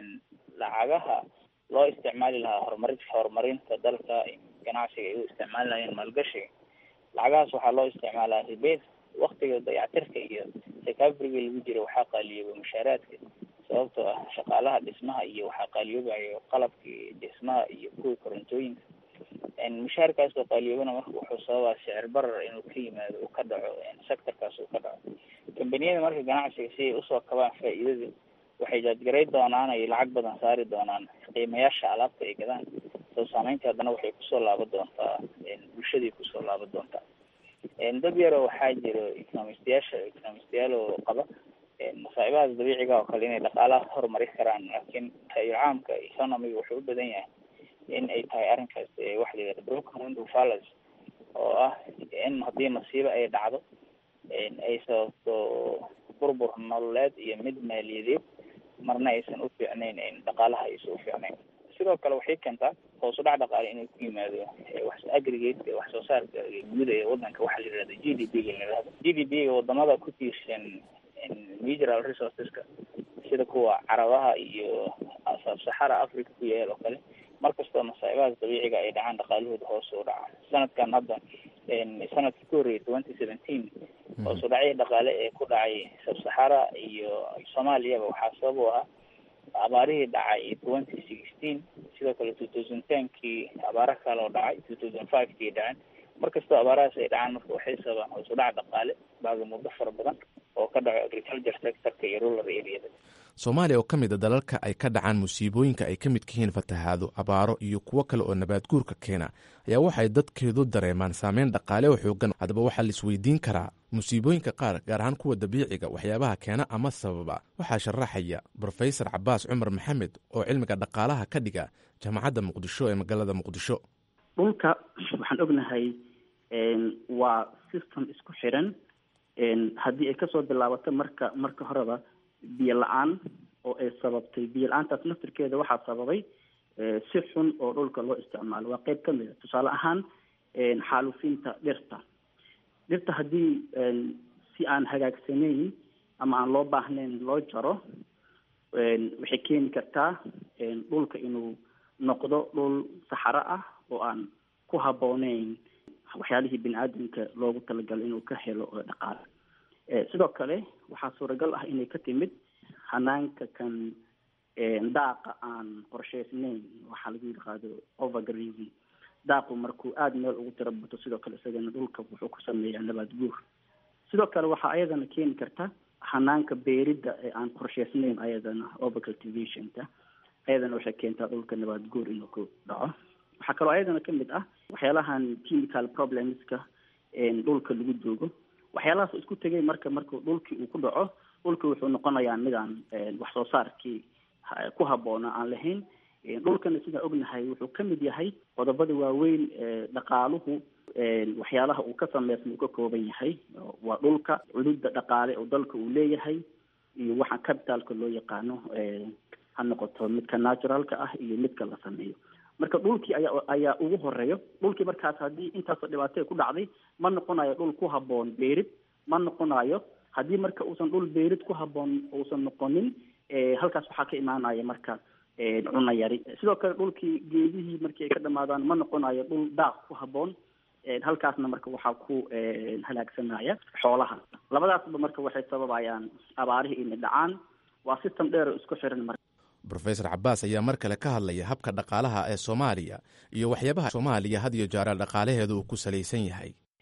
lacagaha loo isticmaali lahaa horumari horumarinta dalka ganacsiga ay u isticmaali lahayeen maalgashiga lacagahaas waxaa loo isticmaalaa ribeed waktiga dayactirka iyo recoveryga lagu jira waxaa qaaliyooba mushaaraadka sababtoo ah shaqaalaha dhismaha iyo waxaa qaaliyoobayo qalabkii dhismaha iyo kuwii korontooyinka mushaarkaas oo qaaliyoobana marka wuxuu sababaa sicir barar inuu ka yimaado uu ka dhaco sectorkaas uu ka dhaco kambaniyada marka ganacsiga si ay usoo kabaan faa'iidada waxay jaadgaray doonaan ay lacag badan saari doonaan qiimayaasha alaabta ay gadaan soo saameynta haddana waxay kusoo laaban doontaa bulshaday kusoo laaban doontaa dad yaroo waxaa jiro economistayaasha economistayaal oo qaba masaa'ibahaas dabiiciga oo kale inay dhaqaalaha horumari karaan laakiin taayir caamka economiga wuxuu u badan yahay in ay tahay arrinkaas waxa la yihahda broken window fallacy oo ah in haddii masiibo ay dhacdo ay sababto burbur nololeed iyo mid maaliyadeed marna aysan u fiicnayn dhaqaalaha aysan u fiicnayn sidoo kale waxay keentaa hoos u dhac dhaqaale inuu ku yimaado wax aggregate wax soo saarka guud ee wadanka waxaa la yihahda g d p ga la yihahdo g d p ga wadamada ku tiirsan natural resourceska sida kuwa carabaha iyo saxara africa ku yaal oo kale markastoo masaa'ibahaas dabiiciga ay dhacaan dhaqaalahooda hoos u dhaca sanadkan hadda sanadkii ku horreeyay twenty seventeen hoos u dhacyo dhaqaale ee ku dhacay sabsaxara iyo soomaaliyaba waxaa sabab u ahaa abaarihii dhacay twenty sixteen sidoo kale two thousand tenkii abaara kale oo dhacay two thousand five kii dhaceen markastoo abaarahaas ay dhacaan marka waxay sababaan hoos u dhac dhaqaale baaga muddo fara badan oo ka dhaco agriculture sectorka iyo rural areada soomaaliya oo ka mid a dalalka ay ka dhacaan musiibooyinka ay ka midka yihiin fatahaado abaaro iyo kuwo kale oo nabaad guurka keena ayaa waxay dadkeedu dareemaan saameyn dhaqaale oo xoogan haddaba waxaa la isweydiin karaa musiibooyinka qaar gaar ahaan kuwa dabiiciga waxyaabaha keena ama sababa waxaa sharaxaya brofesor cabaas cumar maxamed oo cilmiga dhaqaalaha ka dhiga jaamacadda muqdisho ee magaalada muqdisho dhulka waxaan ognahay waa system isku xiran haddii ay kasoo bilaabato marka marka horeba biyo la-aan oo ay sababtay biyo la-aantaas naftirkeeda waxaa sababay si xun oo dhulka loo isticmaalo waa qeyb kamid a tusaale ahaan xaalufinta dhirta dhirta haddii si aan hagaagsanayn ama aan loo baahnayn loo jaro waxay keeni kartaa dhulka inuu noqdo dhul saxaro ah oo aan ku habbooneyn waxyaalihii bini aadamka loogu talagalay inuu ka helo dhaqaale sidoo kale waxaa suuragal ah inay ka timid hanaanka kan daaqa aan qorsheysnayn waxaa lagu yidhaahdo overgrazing daaqu markuu aada meel ugu tiro bato sidoo kale isagana dhulka wuxuu ku sameeyaa nabaad guur sidoo kale waxaa ayadana keeni karta hanaanka beeridda ee aan qorsheysnayn ayadana overcultivationka ayadana waxay keentaa dhulka nabaad guur inuu ku dhaco waxaa kaloo ayadana kamid ah waxyaalahan chemical problemska dhulka lagu joogo waxyaalahaas isku tegay marka marku dhulkii uu ku dhaco dhulki wuxuu noqonayaa midaan wax soo saarkii ku habboona aan lahayn dhulkana sidaan ognahay wuxuu kamid yahay qodobada waaweyn dhaqaaluhu waxyaalaha uu ka sameysma uu ka kooban yahay waa dhulka cududda dhaqaale oo dalka uu leeyahay iyo waxa capitalka loo yaqaano ha noqoto midka naturalka ah iyo midka la sameeyo marka dhulkii ayaa ayaa ugu horeeyo dhulkii markaas haddii intaasoo dhibaato ku dhacday ma noqonayo dhul ku habboon beerid ma noqonayo haddii marka uusan dhul beerid ku habboon uusan noqonin halkaas waxaa ka imaanaya marka cuna yari sidoo kale dhulkii geedihii markii ay ka dhamaadaan ma noqonayo dhul daaq ku habboon halkaasna marka waxaa ku halaagsanaya xoolaha labadaasba marka waxay sababayaan abaarihii inay dhacaan waa system dheer oo isku xiran marka rofesor cabaas ayaa mar kale ka hadlaya habka dhaqaalaha ee soomaaliya iyo waxyaabaha soomaaliya had iyo jaareal dhaqaalaheeda uu ku salaysan yahay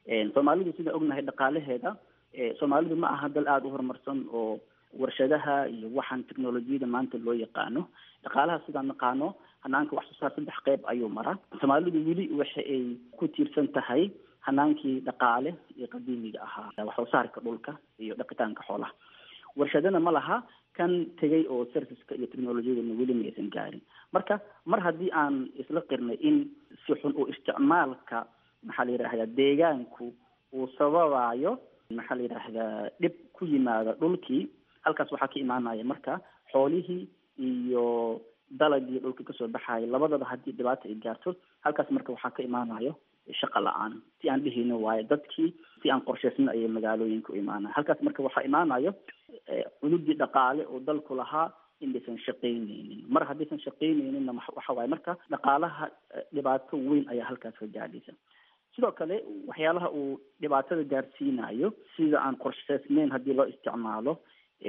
soomaalidu sidaan ognahay dhaqaalaheeda soomaalidu ma aha dal aada u horumarsan oo warshadaha iyo waxaan technolojiyada maanta loo yaqaano dhaqaalaha sidaan naqaano hanaanka wax soo saar saddex qeyb ayuu maraa soomaalidu weli waxa ay ku tiirsan tahay hanaankii dhaqaale iyo qadiimiga ahaa wax soo saarka dhulka iyo dhaqitaanka xoolaha warshadana ma laha kan tegay oo serviceka iyo technolojiyadana weli ma aysan gaarin marka mar haddii aan isla qirnay in si xun oo isticmaalka maxaa la yidhahdaa deegaanku uu sababayo maxaa la yidhaahdaa dhib ku yimaada dhulkii halkaas waxaa ka imaanaya marka xoolihii iyo dalagii dhulka kasoo baxayo labadaba haddii dhibaata ay gaarto halkaas marka waxaa ka imaanayo shaqa la-aan si aan dhihino waayo dadkii si aan qorshaysna ayay magaalooyinka u imaanaya halkaas marka waxaa imaanayo cududii dhaqaale oo dalku lahaa indaysan shaqaynaynin mar haddaysan shaqaynayninna waxa waaye marka dhaqaalaha dhibaato weyn ayaa halkaas ka gaadhaysa sidoo kale waxyaalaha uu dhibaatada gaarsiinayo sida aan qorshaysnayn haddii loo isticmaalo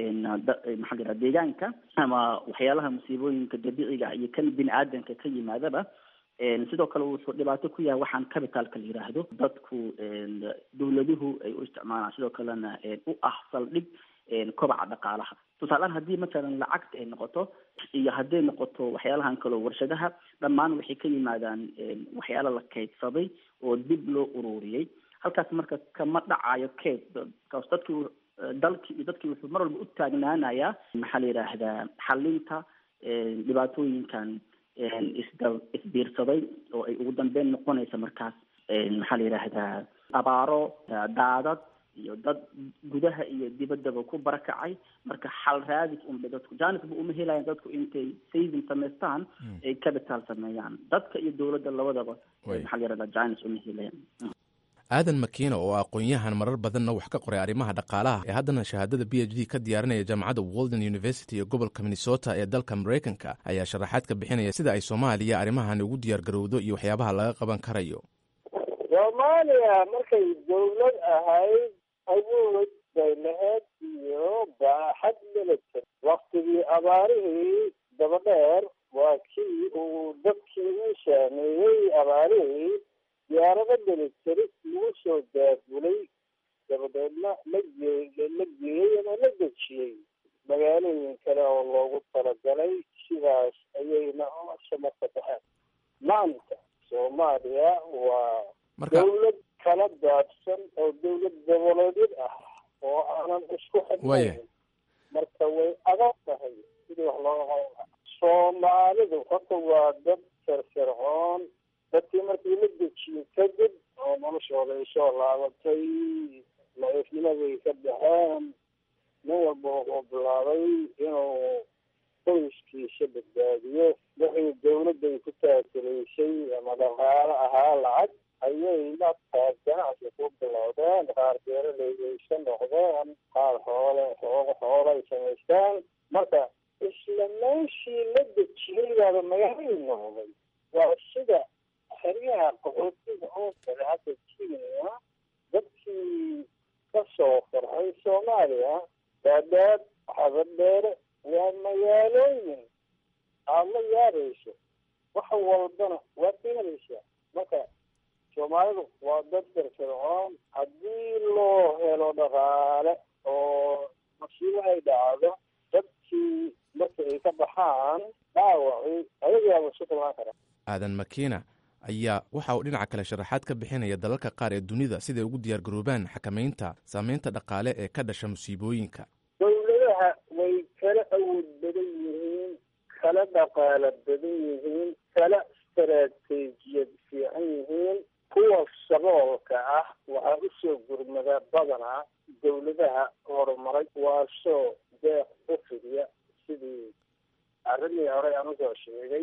maxaa la yidhaha deegaanka ama waxyaalaha musiibooyinka dabiiciga iyo kan bini aadanka ka yimaadaba sidoo kale wuxuu dhibaato ku yahay waxaan capitalka la yidhaahdo dadku dawladuhu ay u isticmaalaan sidoo kalena u ah saldhig kobaca dhaqaalaha tusaaleaan haddii matalan lacagta ay noqoto iyo hadday noqoto waxyaalahan kaleo warshadaha dhammaan waxay ka yimaadaan waxyaala la kaydsaday oo dib loo ururiyey halkaas marka kama dhacayo kayd kaas dadkii dalkii iyo dadkii wuxuu mar walba u taagnaanayaa maxaa la yidhaahdaa xalinta dhibaatooyinkan isda isbiirsaday oo ay ugu dambeyn noqonaysa markaas maxaa la yidhaahdaa abaaro daadad iyo dad gudaha iyo dibaddaba ku barakacay marka xal raadis unbay dadku janisba uma helayan dadku intay saving samaystaan ay capital sameeyaan dadka iyo dowladda labadaba maxaa la yidhahdaa janis uma helayan aadan makiina oo aqoon-yahan marar badanna wax ka qoray arrimaha dhaqaalaha ee haddana shahaadada b h d ka diyaarinaya jaamacadda walden university ee gobolka minnesota ee dalka maraykanka ayaa sharaxaad ka bixinaya sida ay soomaaliya arrimahan ugu diyaar garowdo iyo waxyaabaha laga qaban karayo soomaaliya markay dawlad ahayd awood bay lahayd iyo baaxad military waktigii abaarihii dabadheer waa kii uu dadkii u saameeyey abaarihii diyaarado military lagu soo daabulay dabadeedna la gee la geeyey ama la dejiyey magaalooyin kale oo loogu talagalay sidaas ayayna samarka baxeen maanta soomaaliya waa dawlad kala daadsan oo dawlad goboleedyad ah oo aanan isku xidhnayn marka way adag tahay sidii wax looga qaban soomaalidu horta waa dad firfircoon dadkii markii la dejiyey kadib oo noloshooda ay soo laabatay la-ifnimaday ka baxeen nin walba wuxuu bilaabay inuu qoyskiisa badbaadiyo wixii dawladday ku taakulaysay ama dhaqaalo ahaa lacag ayay markaas ganacsi ku bilowdeen qaar beeraleyda noqdeen qaar xoole xooga xoolo ay samaystaan marka isla meeshii la dejiyey baaba magaalay noqday waa sida xeryaha qaxootiga oo kale hadda kenya dadkii ka soo farxay soomaaliya daadaad xabadheere waa magaalooyin aada la yaabayso wax walbana waad ka helaysaa marka soomaalidu waa dad firfircoon haddii loo helo dhaqaale oo masiibo ay dhacdo dadkii marka ay ka baxaan dhaawacii ayagaaba isu kulmaan kara aadan makiina ayaa waxa uu dhinaca kale sharaxaad ka bixinaya dalalka qaar ee dunida siday ugu diyaar garoobaan xakamaynta saameynta dhaqaale ee ka dhasha musiibooyinka dawladaha way kala awood badan yihiin kala dhaqaalo badan yihiin kala istaraatiijiyad fiican yihiin kuwa saboolka ah waxaa usoo gurmada badanaa dawladaha horumaray waasoo deeq u fidiya sidii arrimii horey aan usoo sheegay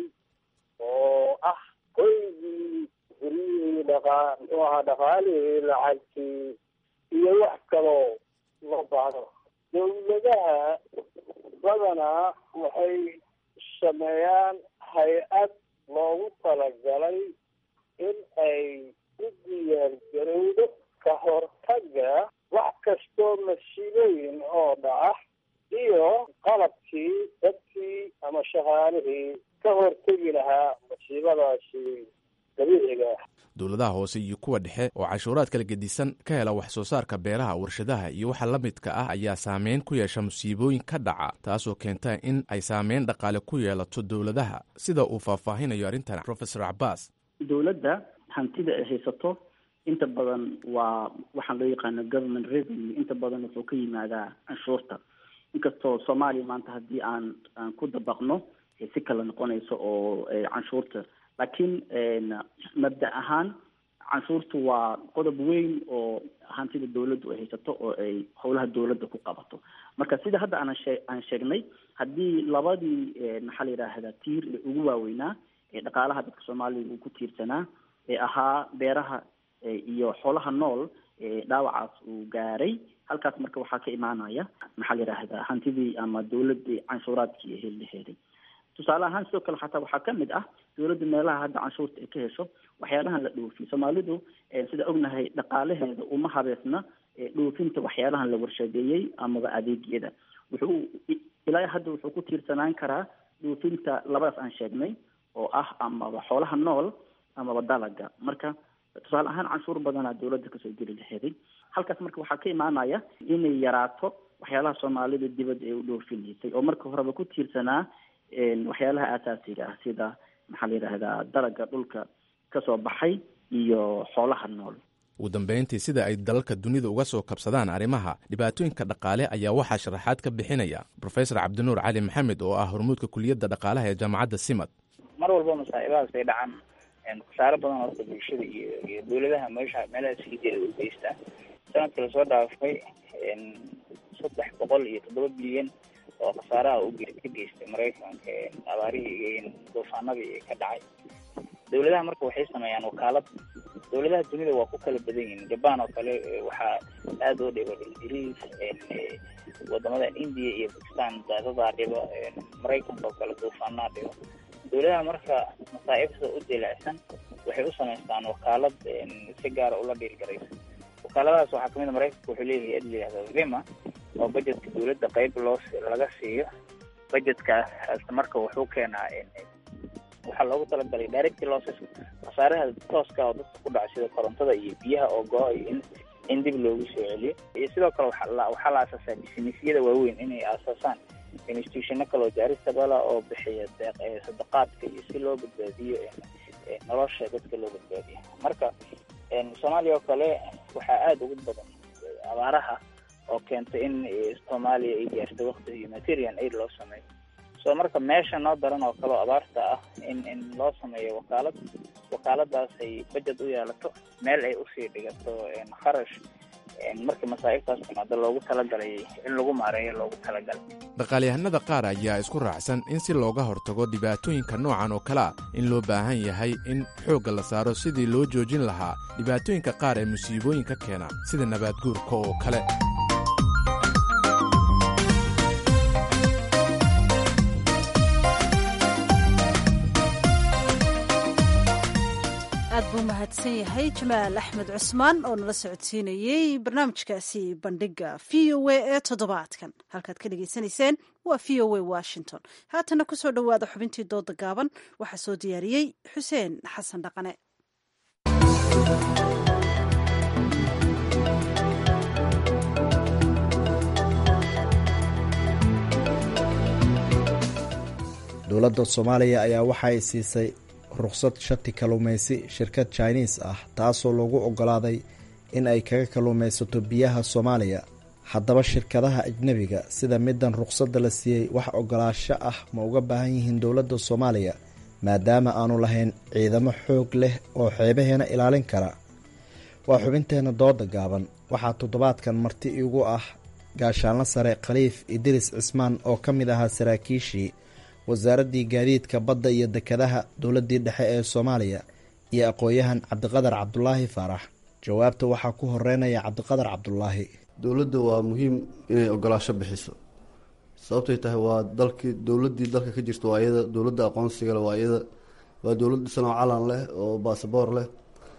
oo ah hoygii guryihii dhaqaa muxuu ahaa dhaqaalihii lacagtii iyo wax kaloo loo baahdo dawladaha badanaa waxay sameeyaan hay-ad loogu talagalay in ay u diyaar garowdo ka hortaga wax kastoo masiibooyin oo dhaca iyo qalabkii dadkii ama shaqaalihii ka hortegi lahaa masiibadaasi dabiiciga ah dowladaha hoose iyo kuwa dhexe oo canshuuraad kala gedisan ka hela wax soo saarka beeraha warshadaha iyo waxa la midka ah ayaa saameyn ku yeesha musiibooyin ka dhaca taasoo keenta in ay saameyn dhaqaale ku yeelato dowladaha sida uu faahfaahinayo arrintan profesor cabaas dowladda hantida ay haysato inta badan waa waxaan loo yaqaano government revenue inta badan wuxuu ka yimaadaa canshuurta inkastoo soomaaliya maanta haddii aan aan ku dabaqno si kala noqonayso oo canshuurta laakiin mabda ahaan canshuurtu waa qodob weyn oo hantida dawladdu ay haysato oo ay howlaha dawladda ku qabato marka sida hadda aan shee aan sheegnay haddii labadii maxaa la yidhaahdaa tiir ee ugu waaweynaa ee dhaqaalaha dadka soomaaliya uu ku tiirsanaa ee ahaa beeraha iyo xoolaha nool dhaawacaas uu gaaray halkaas marka waxaa ka imaanaya maxaa la yidhaahdaa hantidii ama dawladii canshuuraadkii ay heli laheeday tusaale ahaan sidoo kale xataa waxaa kamid ah dawladda meelaha hadda canshuurta ay ka hesho waxyaalahan la dhoofiyo soomaalidu sida ognahay dhaqaalaheeda uma habeesna dhoofinta waxyaalahan la warshadeeyey amaba adeegyada wuxuu ilaa hadda wuxuu ku tiirsanaan karaa dhoofinta labadaas aan sheegnay oo ah amaba xoolaha nool amaba dalaga marka tusaale ahaan canshuur badanaa dawladda kasoo geli laheeday halkaas marka waxaa ka imaanaya inay yaraato waxyaalaha soomaalida dibadda ay u dhoofinaysay oo marka horeba ku tiirsanaa waxyaalaha aasaasiga ah sida maxaa la yidhaahdaa dalaga dhulka kasoo baxay iyo xoolaha nool ugu dambeyntii sida ay dalalka dunida uga soo kabsadaan arrimaha dhibaatooyinka dhaqaale ayaa waxaa sharaxaad ka bixinaya profesor cabdinuur cali maxamed oo ah hormuudka kuliyadda dhaqaalaha ee jaamacadda simad mar walba masaa'ibahaas ay dhacaan khasaaro badan horta bulshada iyo iyo dawladaha meesha meelaha siideeda u geystaa sanadka lasoo dhaafay saddex boqol iyo toddoba bilyan oo khasaaraha u ka geystay maraykanka abaarihii duufaanadii ka dhacay dawladaha marka waxay sameeyaan wakaalad dawladaha dunida waa ku kala badan yihiin jaban oo kale waxaa aada oo dhiba ingiriis wadamadan india iyo bakistan daadadaa dhiba maraykanka oo kale duufaanaa dhiba dawladaha marka masaa'ibta u dilicsan waxay u samaystaan wakaalad si gaara ula dhiirgaraysa wakaaladahaas waxaa kamid a maraykanka wuxuu leeyahay ad layihahda vima oo budgetka dawladda qeyb loo laga siiyo budgetkaas marka wuxuu keenaa waxaa loogu talagalay direct losses khasaaraha tooska oo dadka ku dhaca sida korontada iyo biyaha oo go-ay in in dib loogu soo celiyo iyo sidoo kale waxaa la waxaa la aasaasaa businessyada waaweyn inay aasaasaan institutiono kaleo jaaristabala oo bixiya deeq sadaqaadka iyo si loo badbaadiyo nolosha dadka loo badbaadiyo marka soomaaliya oo kale waxaa aada ugu badan abaaraha oo keentay in soomaaliya ay gaarto wakti humanitarian aid loo sameeyo so marka meesha noo daran oo kaleo abaarta ah in in loo sameeyo wakaalad wakaaladaas ay budget u yeelato meel ay usii dhigato kharash markii masaa'ibtaas timaado loogu talagalay in lagu maareeyo loogu talagalay dhaqaalyahanada qaar ayaa isku raacsan in si looga hortago dhibaatooyinka noocan oo kale a in loo baahan yahay in xoogga la saaro sidii loo joojin lahaa dhibaatooyinka qaar ee musiibooyinka keena sida nabaadguurka oo kale aad buu mahadsan yahay jamaal axmed cusmaan oo nala socodsiinayey barnaamijkaasi bandhiga v o a ee toddobaadkan halkaad ka dhegaysanayseen waa v o a washington haatana kusoo dhowaada xubintii dooda gaaban waxaa soo diyaariyey xuseen xasan dhaqane dowladda soomaaliya ayaa waxa ay siisay rukhsad shati kalluumaysi shirkad jiniis ah taasoo lagu oggolaaday in ay kaga kalluumaysato biyaha soomaaliya haddaba shirkadaha ajnebiga sida middan rukhsadda la siiyey wax oggolaasho ah ma uga baahan yihiin dowladda soomaaliya maadaama aanu lahayn ciidamo xoog leh oo xeebaheena ilaalin kara waa xubinteenna dooda gaaban waxaa toddobaadkan marti igu ah gaashaanla sare khaliif idriis cismaan oo ka mid ahaa saraakiishii wasaaraddii gaadiidka badda iyo dekedaha dowladdii dhexe ee soomaaliya iyo aqoon-yahan cabdiqadar cabdulaahi faarax jawaabta waxaa ku horeynaya cabdiqadar cabdulaahi dowladda waa muhiim inay ogolaasho bixiso sababtay tahay waa dalkii dowladdii dalka ka jirta waa iyada dowladda aqoonsiga leh waa iyada waa dowlad dhisan oo calan leh oo baasaboor leh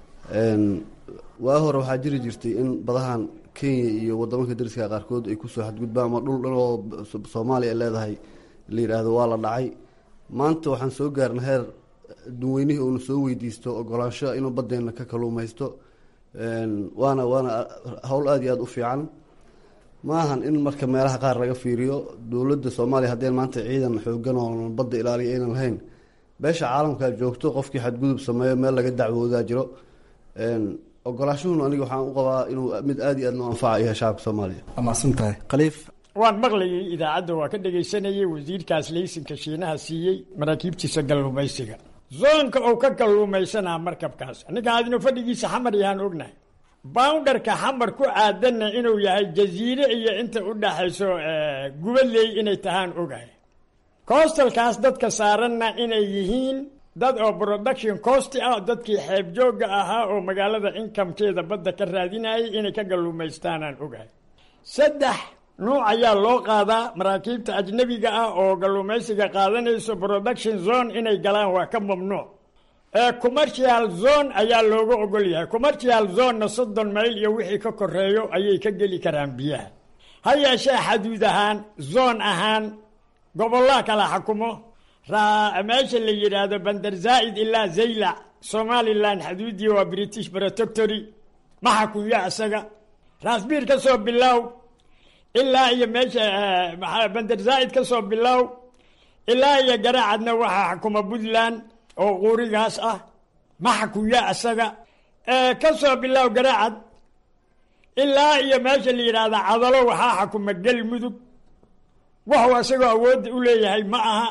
waa hore waxaa jiri jirtay in badahan kenya iyo wadamanka dariska qaarkood ay kusoo xadgudbaan ama dhul dhan oo soomaaliya ay leedahay la yidhaahdo waa la dhacay maanta waxaan soo gaarna heer dunweynihii uuna soo weydiisto ogolaansho inuu badeena ka kaluumaysto waana waana howl aada iyo aada u fiican ma ahan in marka meelaha qaar laga fiiriyo dowladda soomaaliya haddeen maanta ciidan xoogan oo badda ilaaliya aynan lahayn beesha caalamkaa joogto qofkii xadgudub sameeyo meel laga dacwoodaa jiro ogolaashuhun aniga waxaan u qabaa inuu mid aada iyo aad noo anfaca yahay shacabka soomaaliya waa mahadsantahay khaliif waan maqlayay idaacadda waa ka dhegaysanayay wasiirkaas laysinka shiinaha siiyey maraakiibtiisa kalluumaysiga zoonka uu ka kalluumaysanaa markabkaas ninka adinu fadhigiisa xamar yahaan ognahay boundarka xamar ku aadanna inuu yahay jaziire iyo inta u dhaxayso gubadley inay tahaan ogahay coostalkaas dadka saaranna inay yihiin dad oo production cost ah dadkii xeeb joogga ahaa oo magaalada inkamkeeda badda ka raadinayay inay ka galluumaystaanaan ogahay saddex nuuc ayaa loo qaadaa maraakiibta ajnabiga ah oo galluumaysiga qaadanayso production zone inay galaan waa ka mamnuuc ee commercial zone ayaa looga ogol yahay commercial zonena soddon mayl iyo wixii ka koreeyo ayay ka geli karaan biyaha ha yeeshee xaduud ahaan zone ahaan gobollaa kala xukumo meesha la yidhaahdo bander zaa'id ilaa zaylac somalilan xaduudii waa british protectory ma xakuyo isaga raasbiir ka soo bilow ilaa iyo meesha bander zaa'id ka soo bilow ilaa iyo garaacadna waxaa xukuma puntland oo quurigaas ah ma xakuyo isaga ka soo bilow garaacad ilaa iyo meesha la yidhaahda cadalo waxaa xukuma galmudug waxuu isagoo awoodda u leeyahay ma aha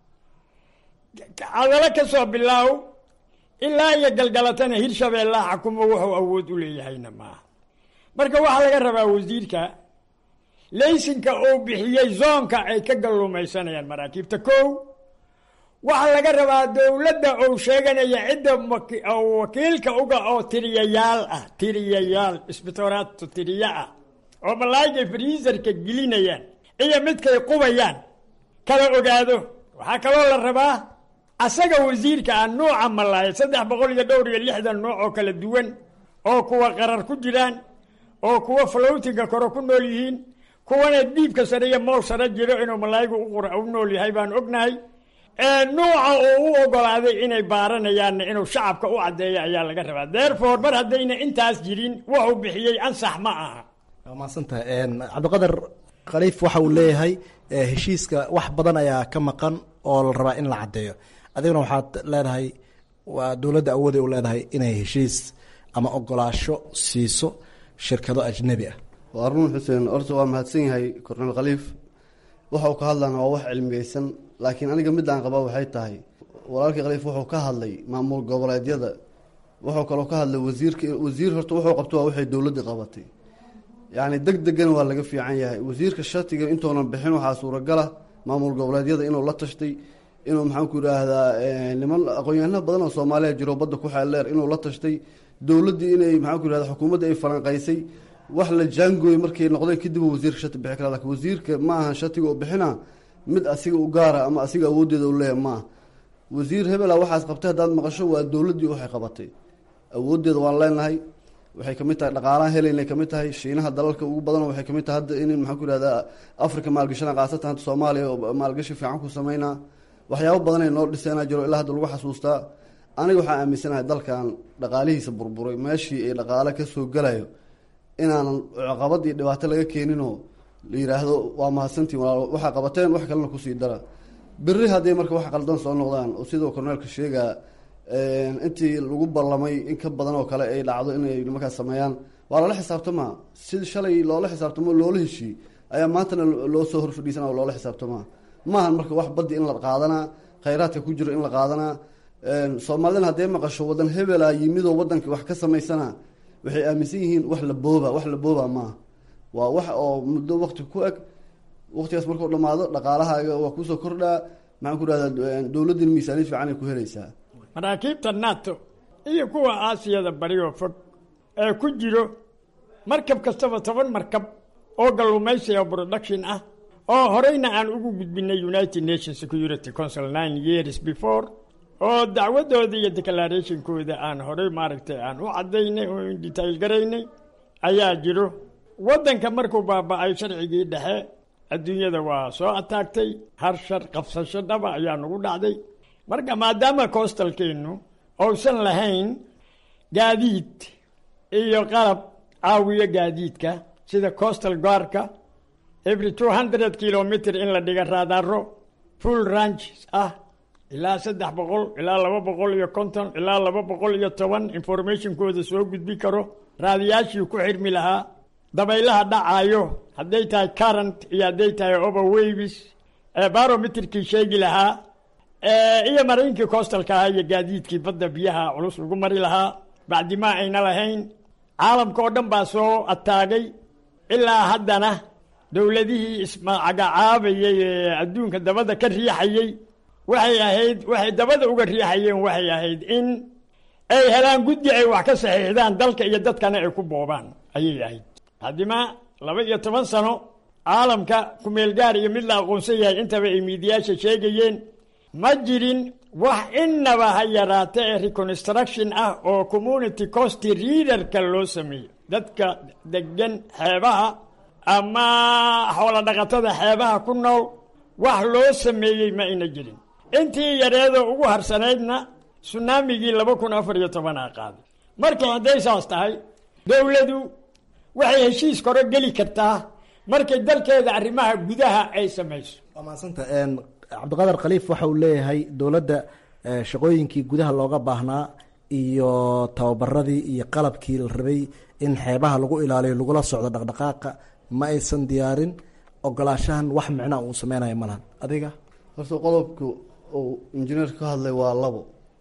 cadalo ka soo bilaaw ilaa iyo galgalatana hirshabeellaa xakumo wuxuu awood u leeyahayna maaha marka waxaa laga rabaa wasiirka laysinka uu bixiyey zoonka ay ka galluumaysanayaan maraakiibta kow waxaa laga rabaa dowladda uu sheeganaya cidda wakiilka uga oo tiriyayaal ah tiriyayaal isbitooraadto tiriya ah oo malaayigay friisarka gelinayaan iyo midkay qubayaan kala ogaado waxaa kaloo la rabaa asaga wasiirka ah nuuca malaaya saddex boqol iyo dhowr iyo lixdan nuuc oo kala duwan oo kuwa qarar ku jiraan oo kuwa flowtinga kore ku nool yihiin kuwana dhiibka sare iyo mool sare jiro inuu malaayigu u nool yahay baan ognahay nuuca uu u ogolaaday inay baaranayaanna inuu shacabka u caddeeyo ayaa laga rabaa therefore mar haddayna intaas jirin wuxuu bixiyey ansax ma aha waa mahadsantahay cabdiqadar khaliif waxa uu leeyahay heshiiska wax badan ayaa ka maqan oo la rabaa in la caddeeyo adiguna waxaad leedahay waa dowladda awooday u leedahay inay heshiis ama ogolaasho siiso shirkado ajnebi ah waa run xuseen horta waa mahadsan yahay korneel khaliif waxa uu ka hadlana waa wax cilmiyeysan laakiin aniga midaan qabaa waxay tahay walaalkii khaliif wuxuu ka hadlay maamul goboleedyada wuxuu kaloo ka hadlay wasiirka wasiir horta wuxuu qabto waa waxay dowladda qabatay yacni deg degan waa laga fiican yahay wasiirka shatiga intuunan bixin waxaa suuragala maamul goboleedyada inuu la tashtay inuu maxaanku idhaahdaa niman aqoon-yahano badan oo soomaaliya jiro badda ku xeeldheer inuu la tashtay dowladdii inay maxaanku idhahda xukuumadda ay falanqaysay wax la jaangooy markay noqdeen kadib wasiirka shati bixi kara lakin wasiirka ma aha shatiga u bixina mid asiga u gaara ama asiga awooddeeda u leeya maaha wasiir hebela waxaas qabtay haddaad maqasho waa dowladdii waxay qabatay awooddeeda waan leenahay waxay kamid tahay dhaqaalaha helaynay kamid tahay shiinaha dalalka ugu badan waxay kamid tahay hadda in maxaan ku ihahdaa africa maalgashana khaasatan hadda soomaaliya oo maalgashi fiican ku sameynaa waxyaabo badan ay noo dhiseenaa jiro ilaa hadda lagu xasuustaa aniga waxaa aaminsanahay dalkan dhaqaalihiisa burburay meeshii ay dhaqaale kasoo galayo inaanan caqabad iyo dhibaato laga keeninoo la yiraahdo waa mahadsantiin walaal waxaa qabateen wax kalena kusii dara beri hadday marka wax qaldan soo noqdaan oo sidoo korneelka sheegaa intii lagu ballamay in ka badan oo kale ay dhacdo inay nimankaas sameeyaan waa loola xisaabtamaa si shalay loola xisaabtamo loola heshii ayaa maantana loo soo horfadhiisana oo loola xisaabtamaa maahan marka wax baddi in la qaadanaa khayraadka ku jiro in la qaadanaa soomaalidana haddee maqasho wadan hebela yimidoo wadanka wax ka samaysana waxay aaminsan yihiin wax la booba wax la booba maaha waa wax oo muddo wakti ku eg waktigaas markuu dhamaado dhaqaalahaaga waa kusoo kordhaa maxaan ku rahdaa dowladdin miisaaniyad fiican ay ku helaysaa maraakiibta nato iyo kuwa aasiyada bari oo fog ee ku jiro markab kastaba toban markab oo galluumaysiga production ah oo horeyna aan ugu gudbinay united nations security council nine years before oo dacwadooda iyo declarationkooda aan horey maaragtay aan u cadaynay oo detail garaynay ayaa jiro waddanka markuu baaba-ay sharcigii dhexe adduunyada waa soo ataagtay har shar qabsasho dhaba ayaa nagu dhacday marka maadaama coastalkeenu uusan lahayn gaadiid iyo qalab caawiyo gaadiidka sida coastal guardka every two hundred kilometer in la dhiga raadaaro full range ah ilaa saddex boqol ilaa laba boqol iyo konton ilaa laba boqol iyo toban informationkooda soo gudbi karo raadiyaashii ku xirmi lahaa dabaylaha dhacaayo hadday tahay current iyo hadday tahay overwaves barometerkii sheegi lahaa iyo maraynkii coastalka ahaa iyo gaadiidkii badda biyaha culus lagu mari lahaa bacdimaa ayna lahayn caalamka oo dhan baa soo ataagay ilaa haddana dowladihii ismacagacaabayay ee adduunka dabada ka riixayey waxay ahayd waxay dabada uga riixayeen waxay ahayd in ay helaan guddi ay wax ka saxiixdaan dalka iyo dadkana ay ku boobaan ayay ahayd haddima laba iyo toban sano caalamka kumeel gaar iyo mid la aqoonsan yahay intaba ay miidiyaasha sheegayeen ma jirin wax innaba ha yaraata ee reconstruction ah oo community cost readerka loo sameeyo dadka degan xeebaha ama xoola dhaqatada xeebaha ku nool wax loo sameeyey ma ayna jirin intii yareedoo ugu harsanaydna sunaamigii laba kun afar iyo tobanaa qaaday marka hadday saas tahay dowladu waxay heshiis koro geli kartaa markay dalkeeda arrimaha gudaha ay samayso waa mahadsanta cabdiqadar khaliif waxa uu leeyahay dowladda shaqooyinkii gudaha looga baahnaa iyo tababaradii iyo qalabkii la rabay in xeebaha lagu ilaaliyo lagula socdo dhaqdhaqaaqa ma aysan diyaarin ogolaashahan wax micnaa uu sameynaya malahan adiga horta qodobka uu injineerka ka hadlay waa labo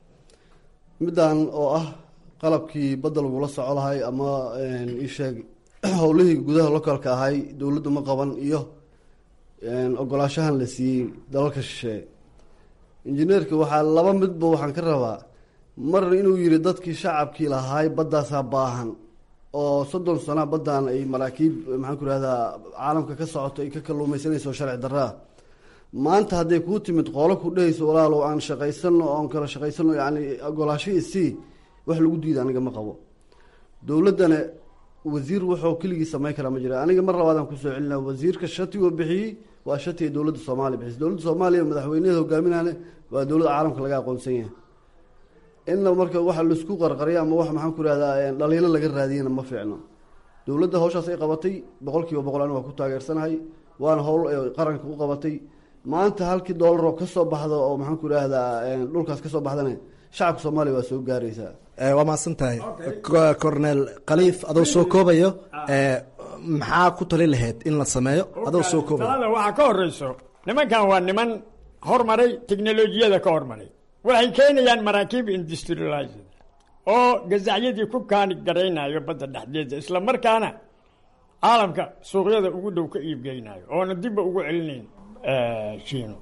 middan oo ah qalabkii badda lagula soco lahay ama isheeg howlihii gudaha localka ahay dowladdu ma qaban iyo ogolaashahan la siiyey dalalka shisheeye injineerka waxaa laba midba waxaan ka rabaa mar inuu yiri dadkii shacabkii lahaay baddaasaa baahan oo soddon sana baddan ay maraakiib maxaan ku rahdaa caalamka ka socoto ay ka kalluumeysanayso sharci darraa maanta hadday kuu timid qoolo ku dhehayso walaalow aan shaqaysano oon kala shaqaysano yani ogolaasho isii wax lagu diida aniga ma qabo dowladdana wasiir wuxuu keligii samayn karaa ma jira aniga mar labaadaan kusoo celina wasiirka shatigoo bixiyey waa shatiga dowladda soomaaliya bixis dowladda soomaaliya madaxweyneeda hogaaminane waa dowladda caalamka laga aqoonsan yahay inna marka waxa laisku qarqariya ama wax maxaan ku rahdaa dhaliilo laga raadiyana ma fiicno dowladda hawshaas ay qabatay boqol kiiba boqol ani waa ku taageersanahay waana howl ay qaranka u qabatay maanta halkii doolar oo kasoo baxdo oo maxaan ku rahdaa dhulkaas kasoo baxdana shacabka soomaaliya waa soo gaaraysaa waa mahadsan tahay cornel khaliif adoo soo koobayo maxaa ku tali lahayd in la sameeyo adoo soo koobayo talada waxaa ka horeyso nimankan waa niman hormaray teknolojiyada ka hormaray waxay keenayaan maraakiib industrialized oo gazacyadii ku kaani garaynayo badda dhexdeeda isla markaana caalamka suuqyada ugu dhow ka iibgeynayo oona dibba ugu celinayn shiino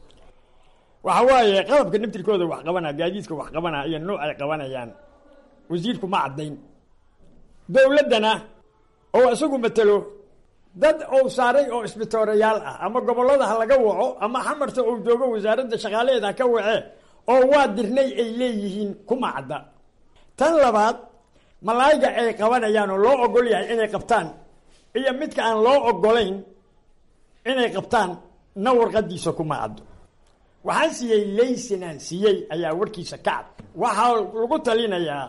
waxa waaye qalabka naftirkooda wax qabanaa gaadiidka wax qabanaa iyo nuuc ay qabanayaan wasiirku ma caddayn dowladdana oo isagu matelo dad uu saaray oo isbitoorayaal ah ama gobollada ha laga waco ama xamarta uu joogo wasaaradda shaqaalaheed ha ka wacee oo waa dirnay ay leeyihiin kuma cadda tan labaad malaayga ay qabanayaan oo loo ogol yahay inay qabtaan iyo midka aan loo ogolayn inay qabtaan na warqadiisa kuma caddo waxaan siiyey laysinaan siiyey ayaa warkiisa ka cad waxaa lagu talinayaa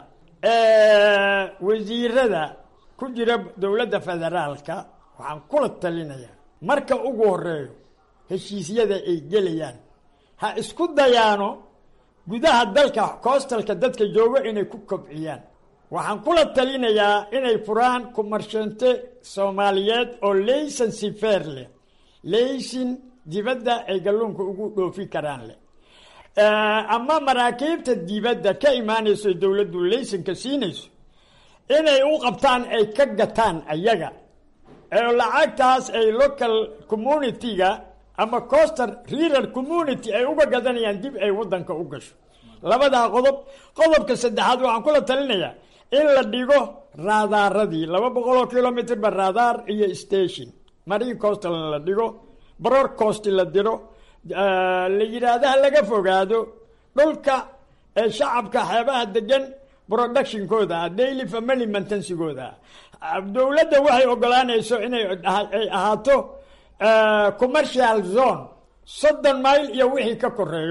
wasiirada ku jira dowladda federaalka waxaan kula talinayaa marka ugu horeeyo heshiisyada ay gelayaan ha isku dayaano gudaha dalka coostalka dadka joogo inay ku kobciyaan waxaan kula talinayaa inay furaan kumarshante soomaaliyeed oo laysansi feer leh laysin dibadda ay galluunka ugu dhoofi karaan leh ama maraakiibta dibadda ka imaanayso dowladdu laysanka siinayso inay u qabtaan ay ka gataan ayaga ee lacagtaas ay local community-ga ama coster rural community ay uga gadanayaan dib ay waddanka u gasho labadaa qodob qodobka saddexaad waxaan kula talinayaa in la dhigo raadaaradii laba boqoloo kilomitr ba raadaar iyo station marine costal la dhigo bror cost la diro la yidhaahdaha laga fogaado dhulka ee shacabka xeebaha degan productionkooda daily family mantensigooda dowladda waxay ogolaanayso inay ay ahaato commercial zone soddon mile iyo wixii ka koreeyo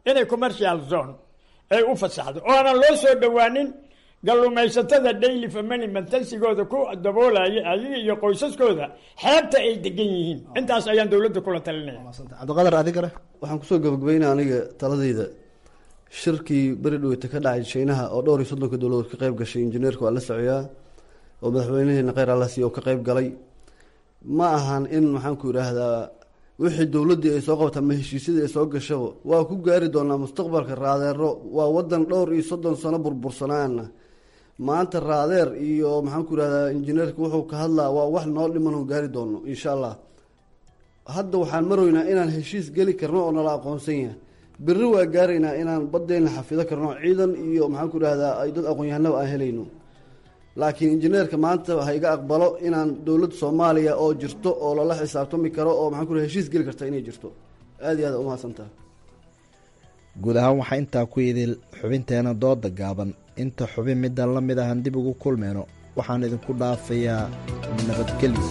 inay commercial zone ay u fasaxdo oo aanan loo soo dhowaanin gallumaysatada daily family mantalsigooda ku daboolaya ayaga iyo qoysaskooda xeebta ay degan yihiin intaas ayaan dowladda kula talinaya cabdiqadar adigale waxaan kusoo gabagabeynaya aniga taladayda shirkii beri dhoweyta ka dhacay shiinaha oo dhowr iyo soddonka dowladood ka qayb gashay injineerka waa la socoyaa oo madaxweynaheena kheyr alasi oo ka qayb galay ma ahan in maxaan ku idhaahdaa wixii dowladdii ay soo qabata ama heshiisyadii ay soo gashaba waa ku gaari doonaa mustaqbalka raadeero waa wadan dhowr iyo soddon sano burbursanaana maanta raadeer iyo maxaan ku idhahdaa injineerka wuxuu ka hadlaa waa wax noo dhiman oo gaari doono insha allah hadda waxaan maroynaa inaan heshiis geli karno oo nala aqoonsan yahay berri waa gaaraynaa inaan baddeena xafido karno ciidan iyo maxaan ku idhahdaa ay dad aqoon-yahanaba aan helayno laakiin injineerka maanta ha iga aqbalo inaan dowladda soomaaliya oo jirto oo lala xisaabtami karo oo maxaan ku idhahdaa heshiis geli karta inay jirto aada iyo aad umahadsantaha guud ahaan waxaa intaa ku idil xubinteena dooda gaaban inta xubin middan la mid ahan dib ugu kulmayno waxaan idinku dhaafayaa nabadgelyo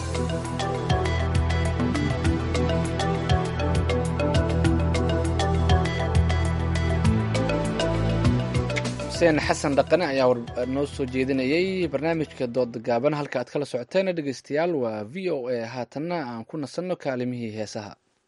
xuseen xasan dhaqane ayaa noo soo jeedinayay barnaamijka dooda gaaban halka aad kala socoteen dhegeystayaal waa v o a haatanna aan ku nasanno kaalimihii heesaha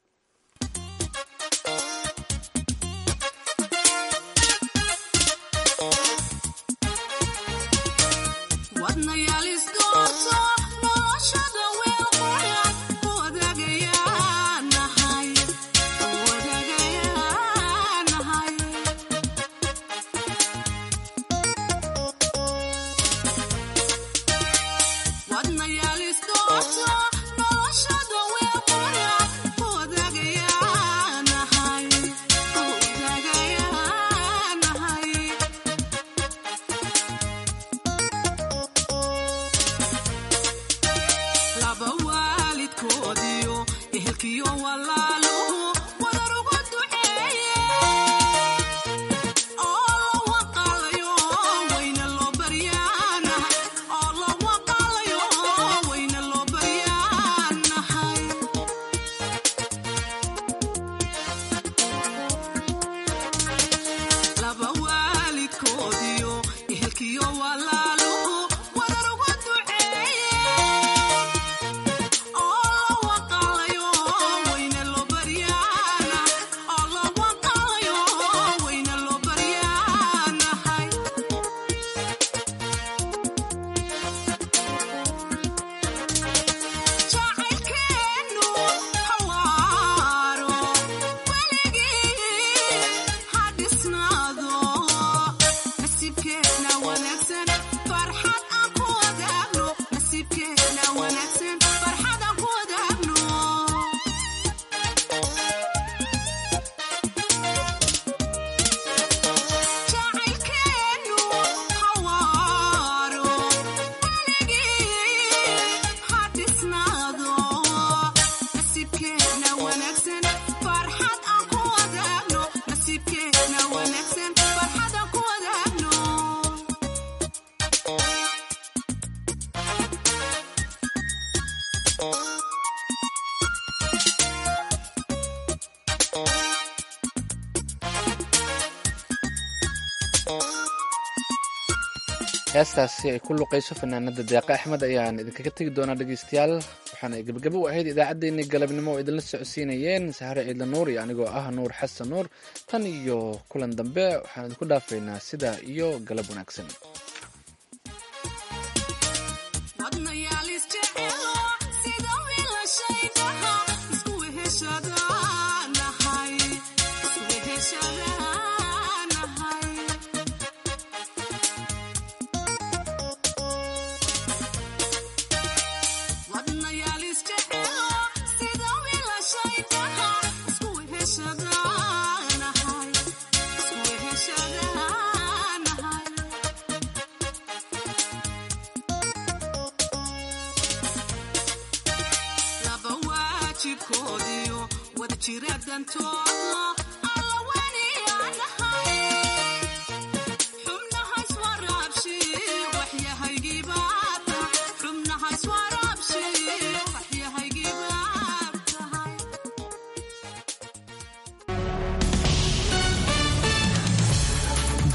heestaasi ay ku luqayso fanaanada deeqa axmed ayaan idinkaga tegi doonaa dhegeystayaal waxaana gebagabo u ahayd idaacaddeenii galabnimo oo idinla socodsiinayeen sahre ciidla nuur iyo anigoo ah nuur xasan nuur tan iyo kulan dambe waxaan idinku dhaafaynaa sidaa iyo galab wanaagsan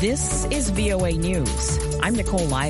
This is VOA News. I'm Nicole Lyle.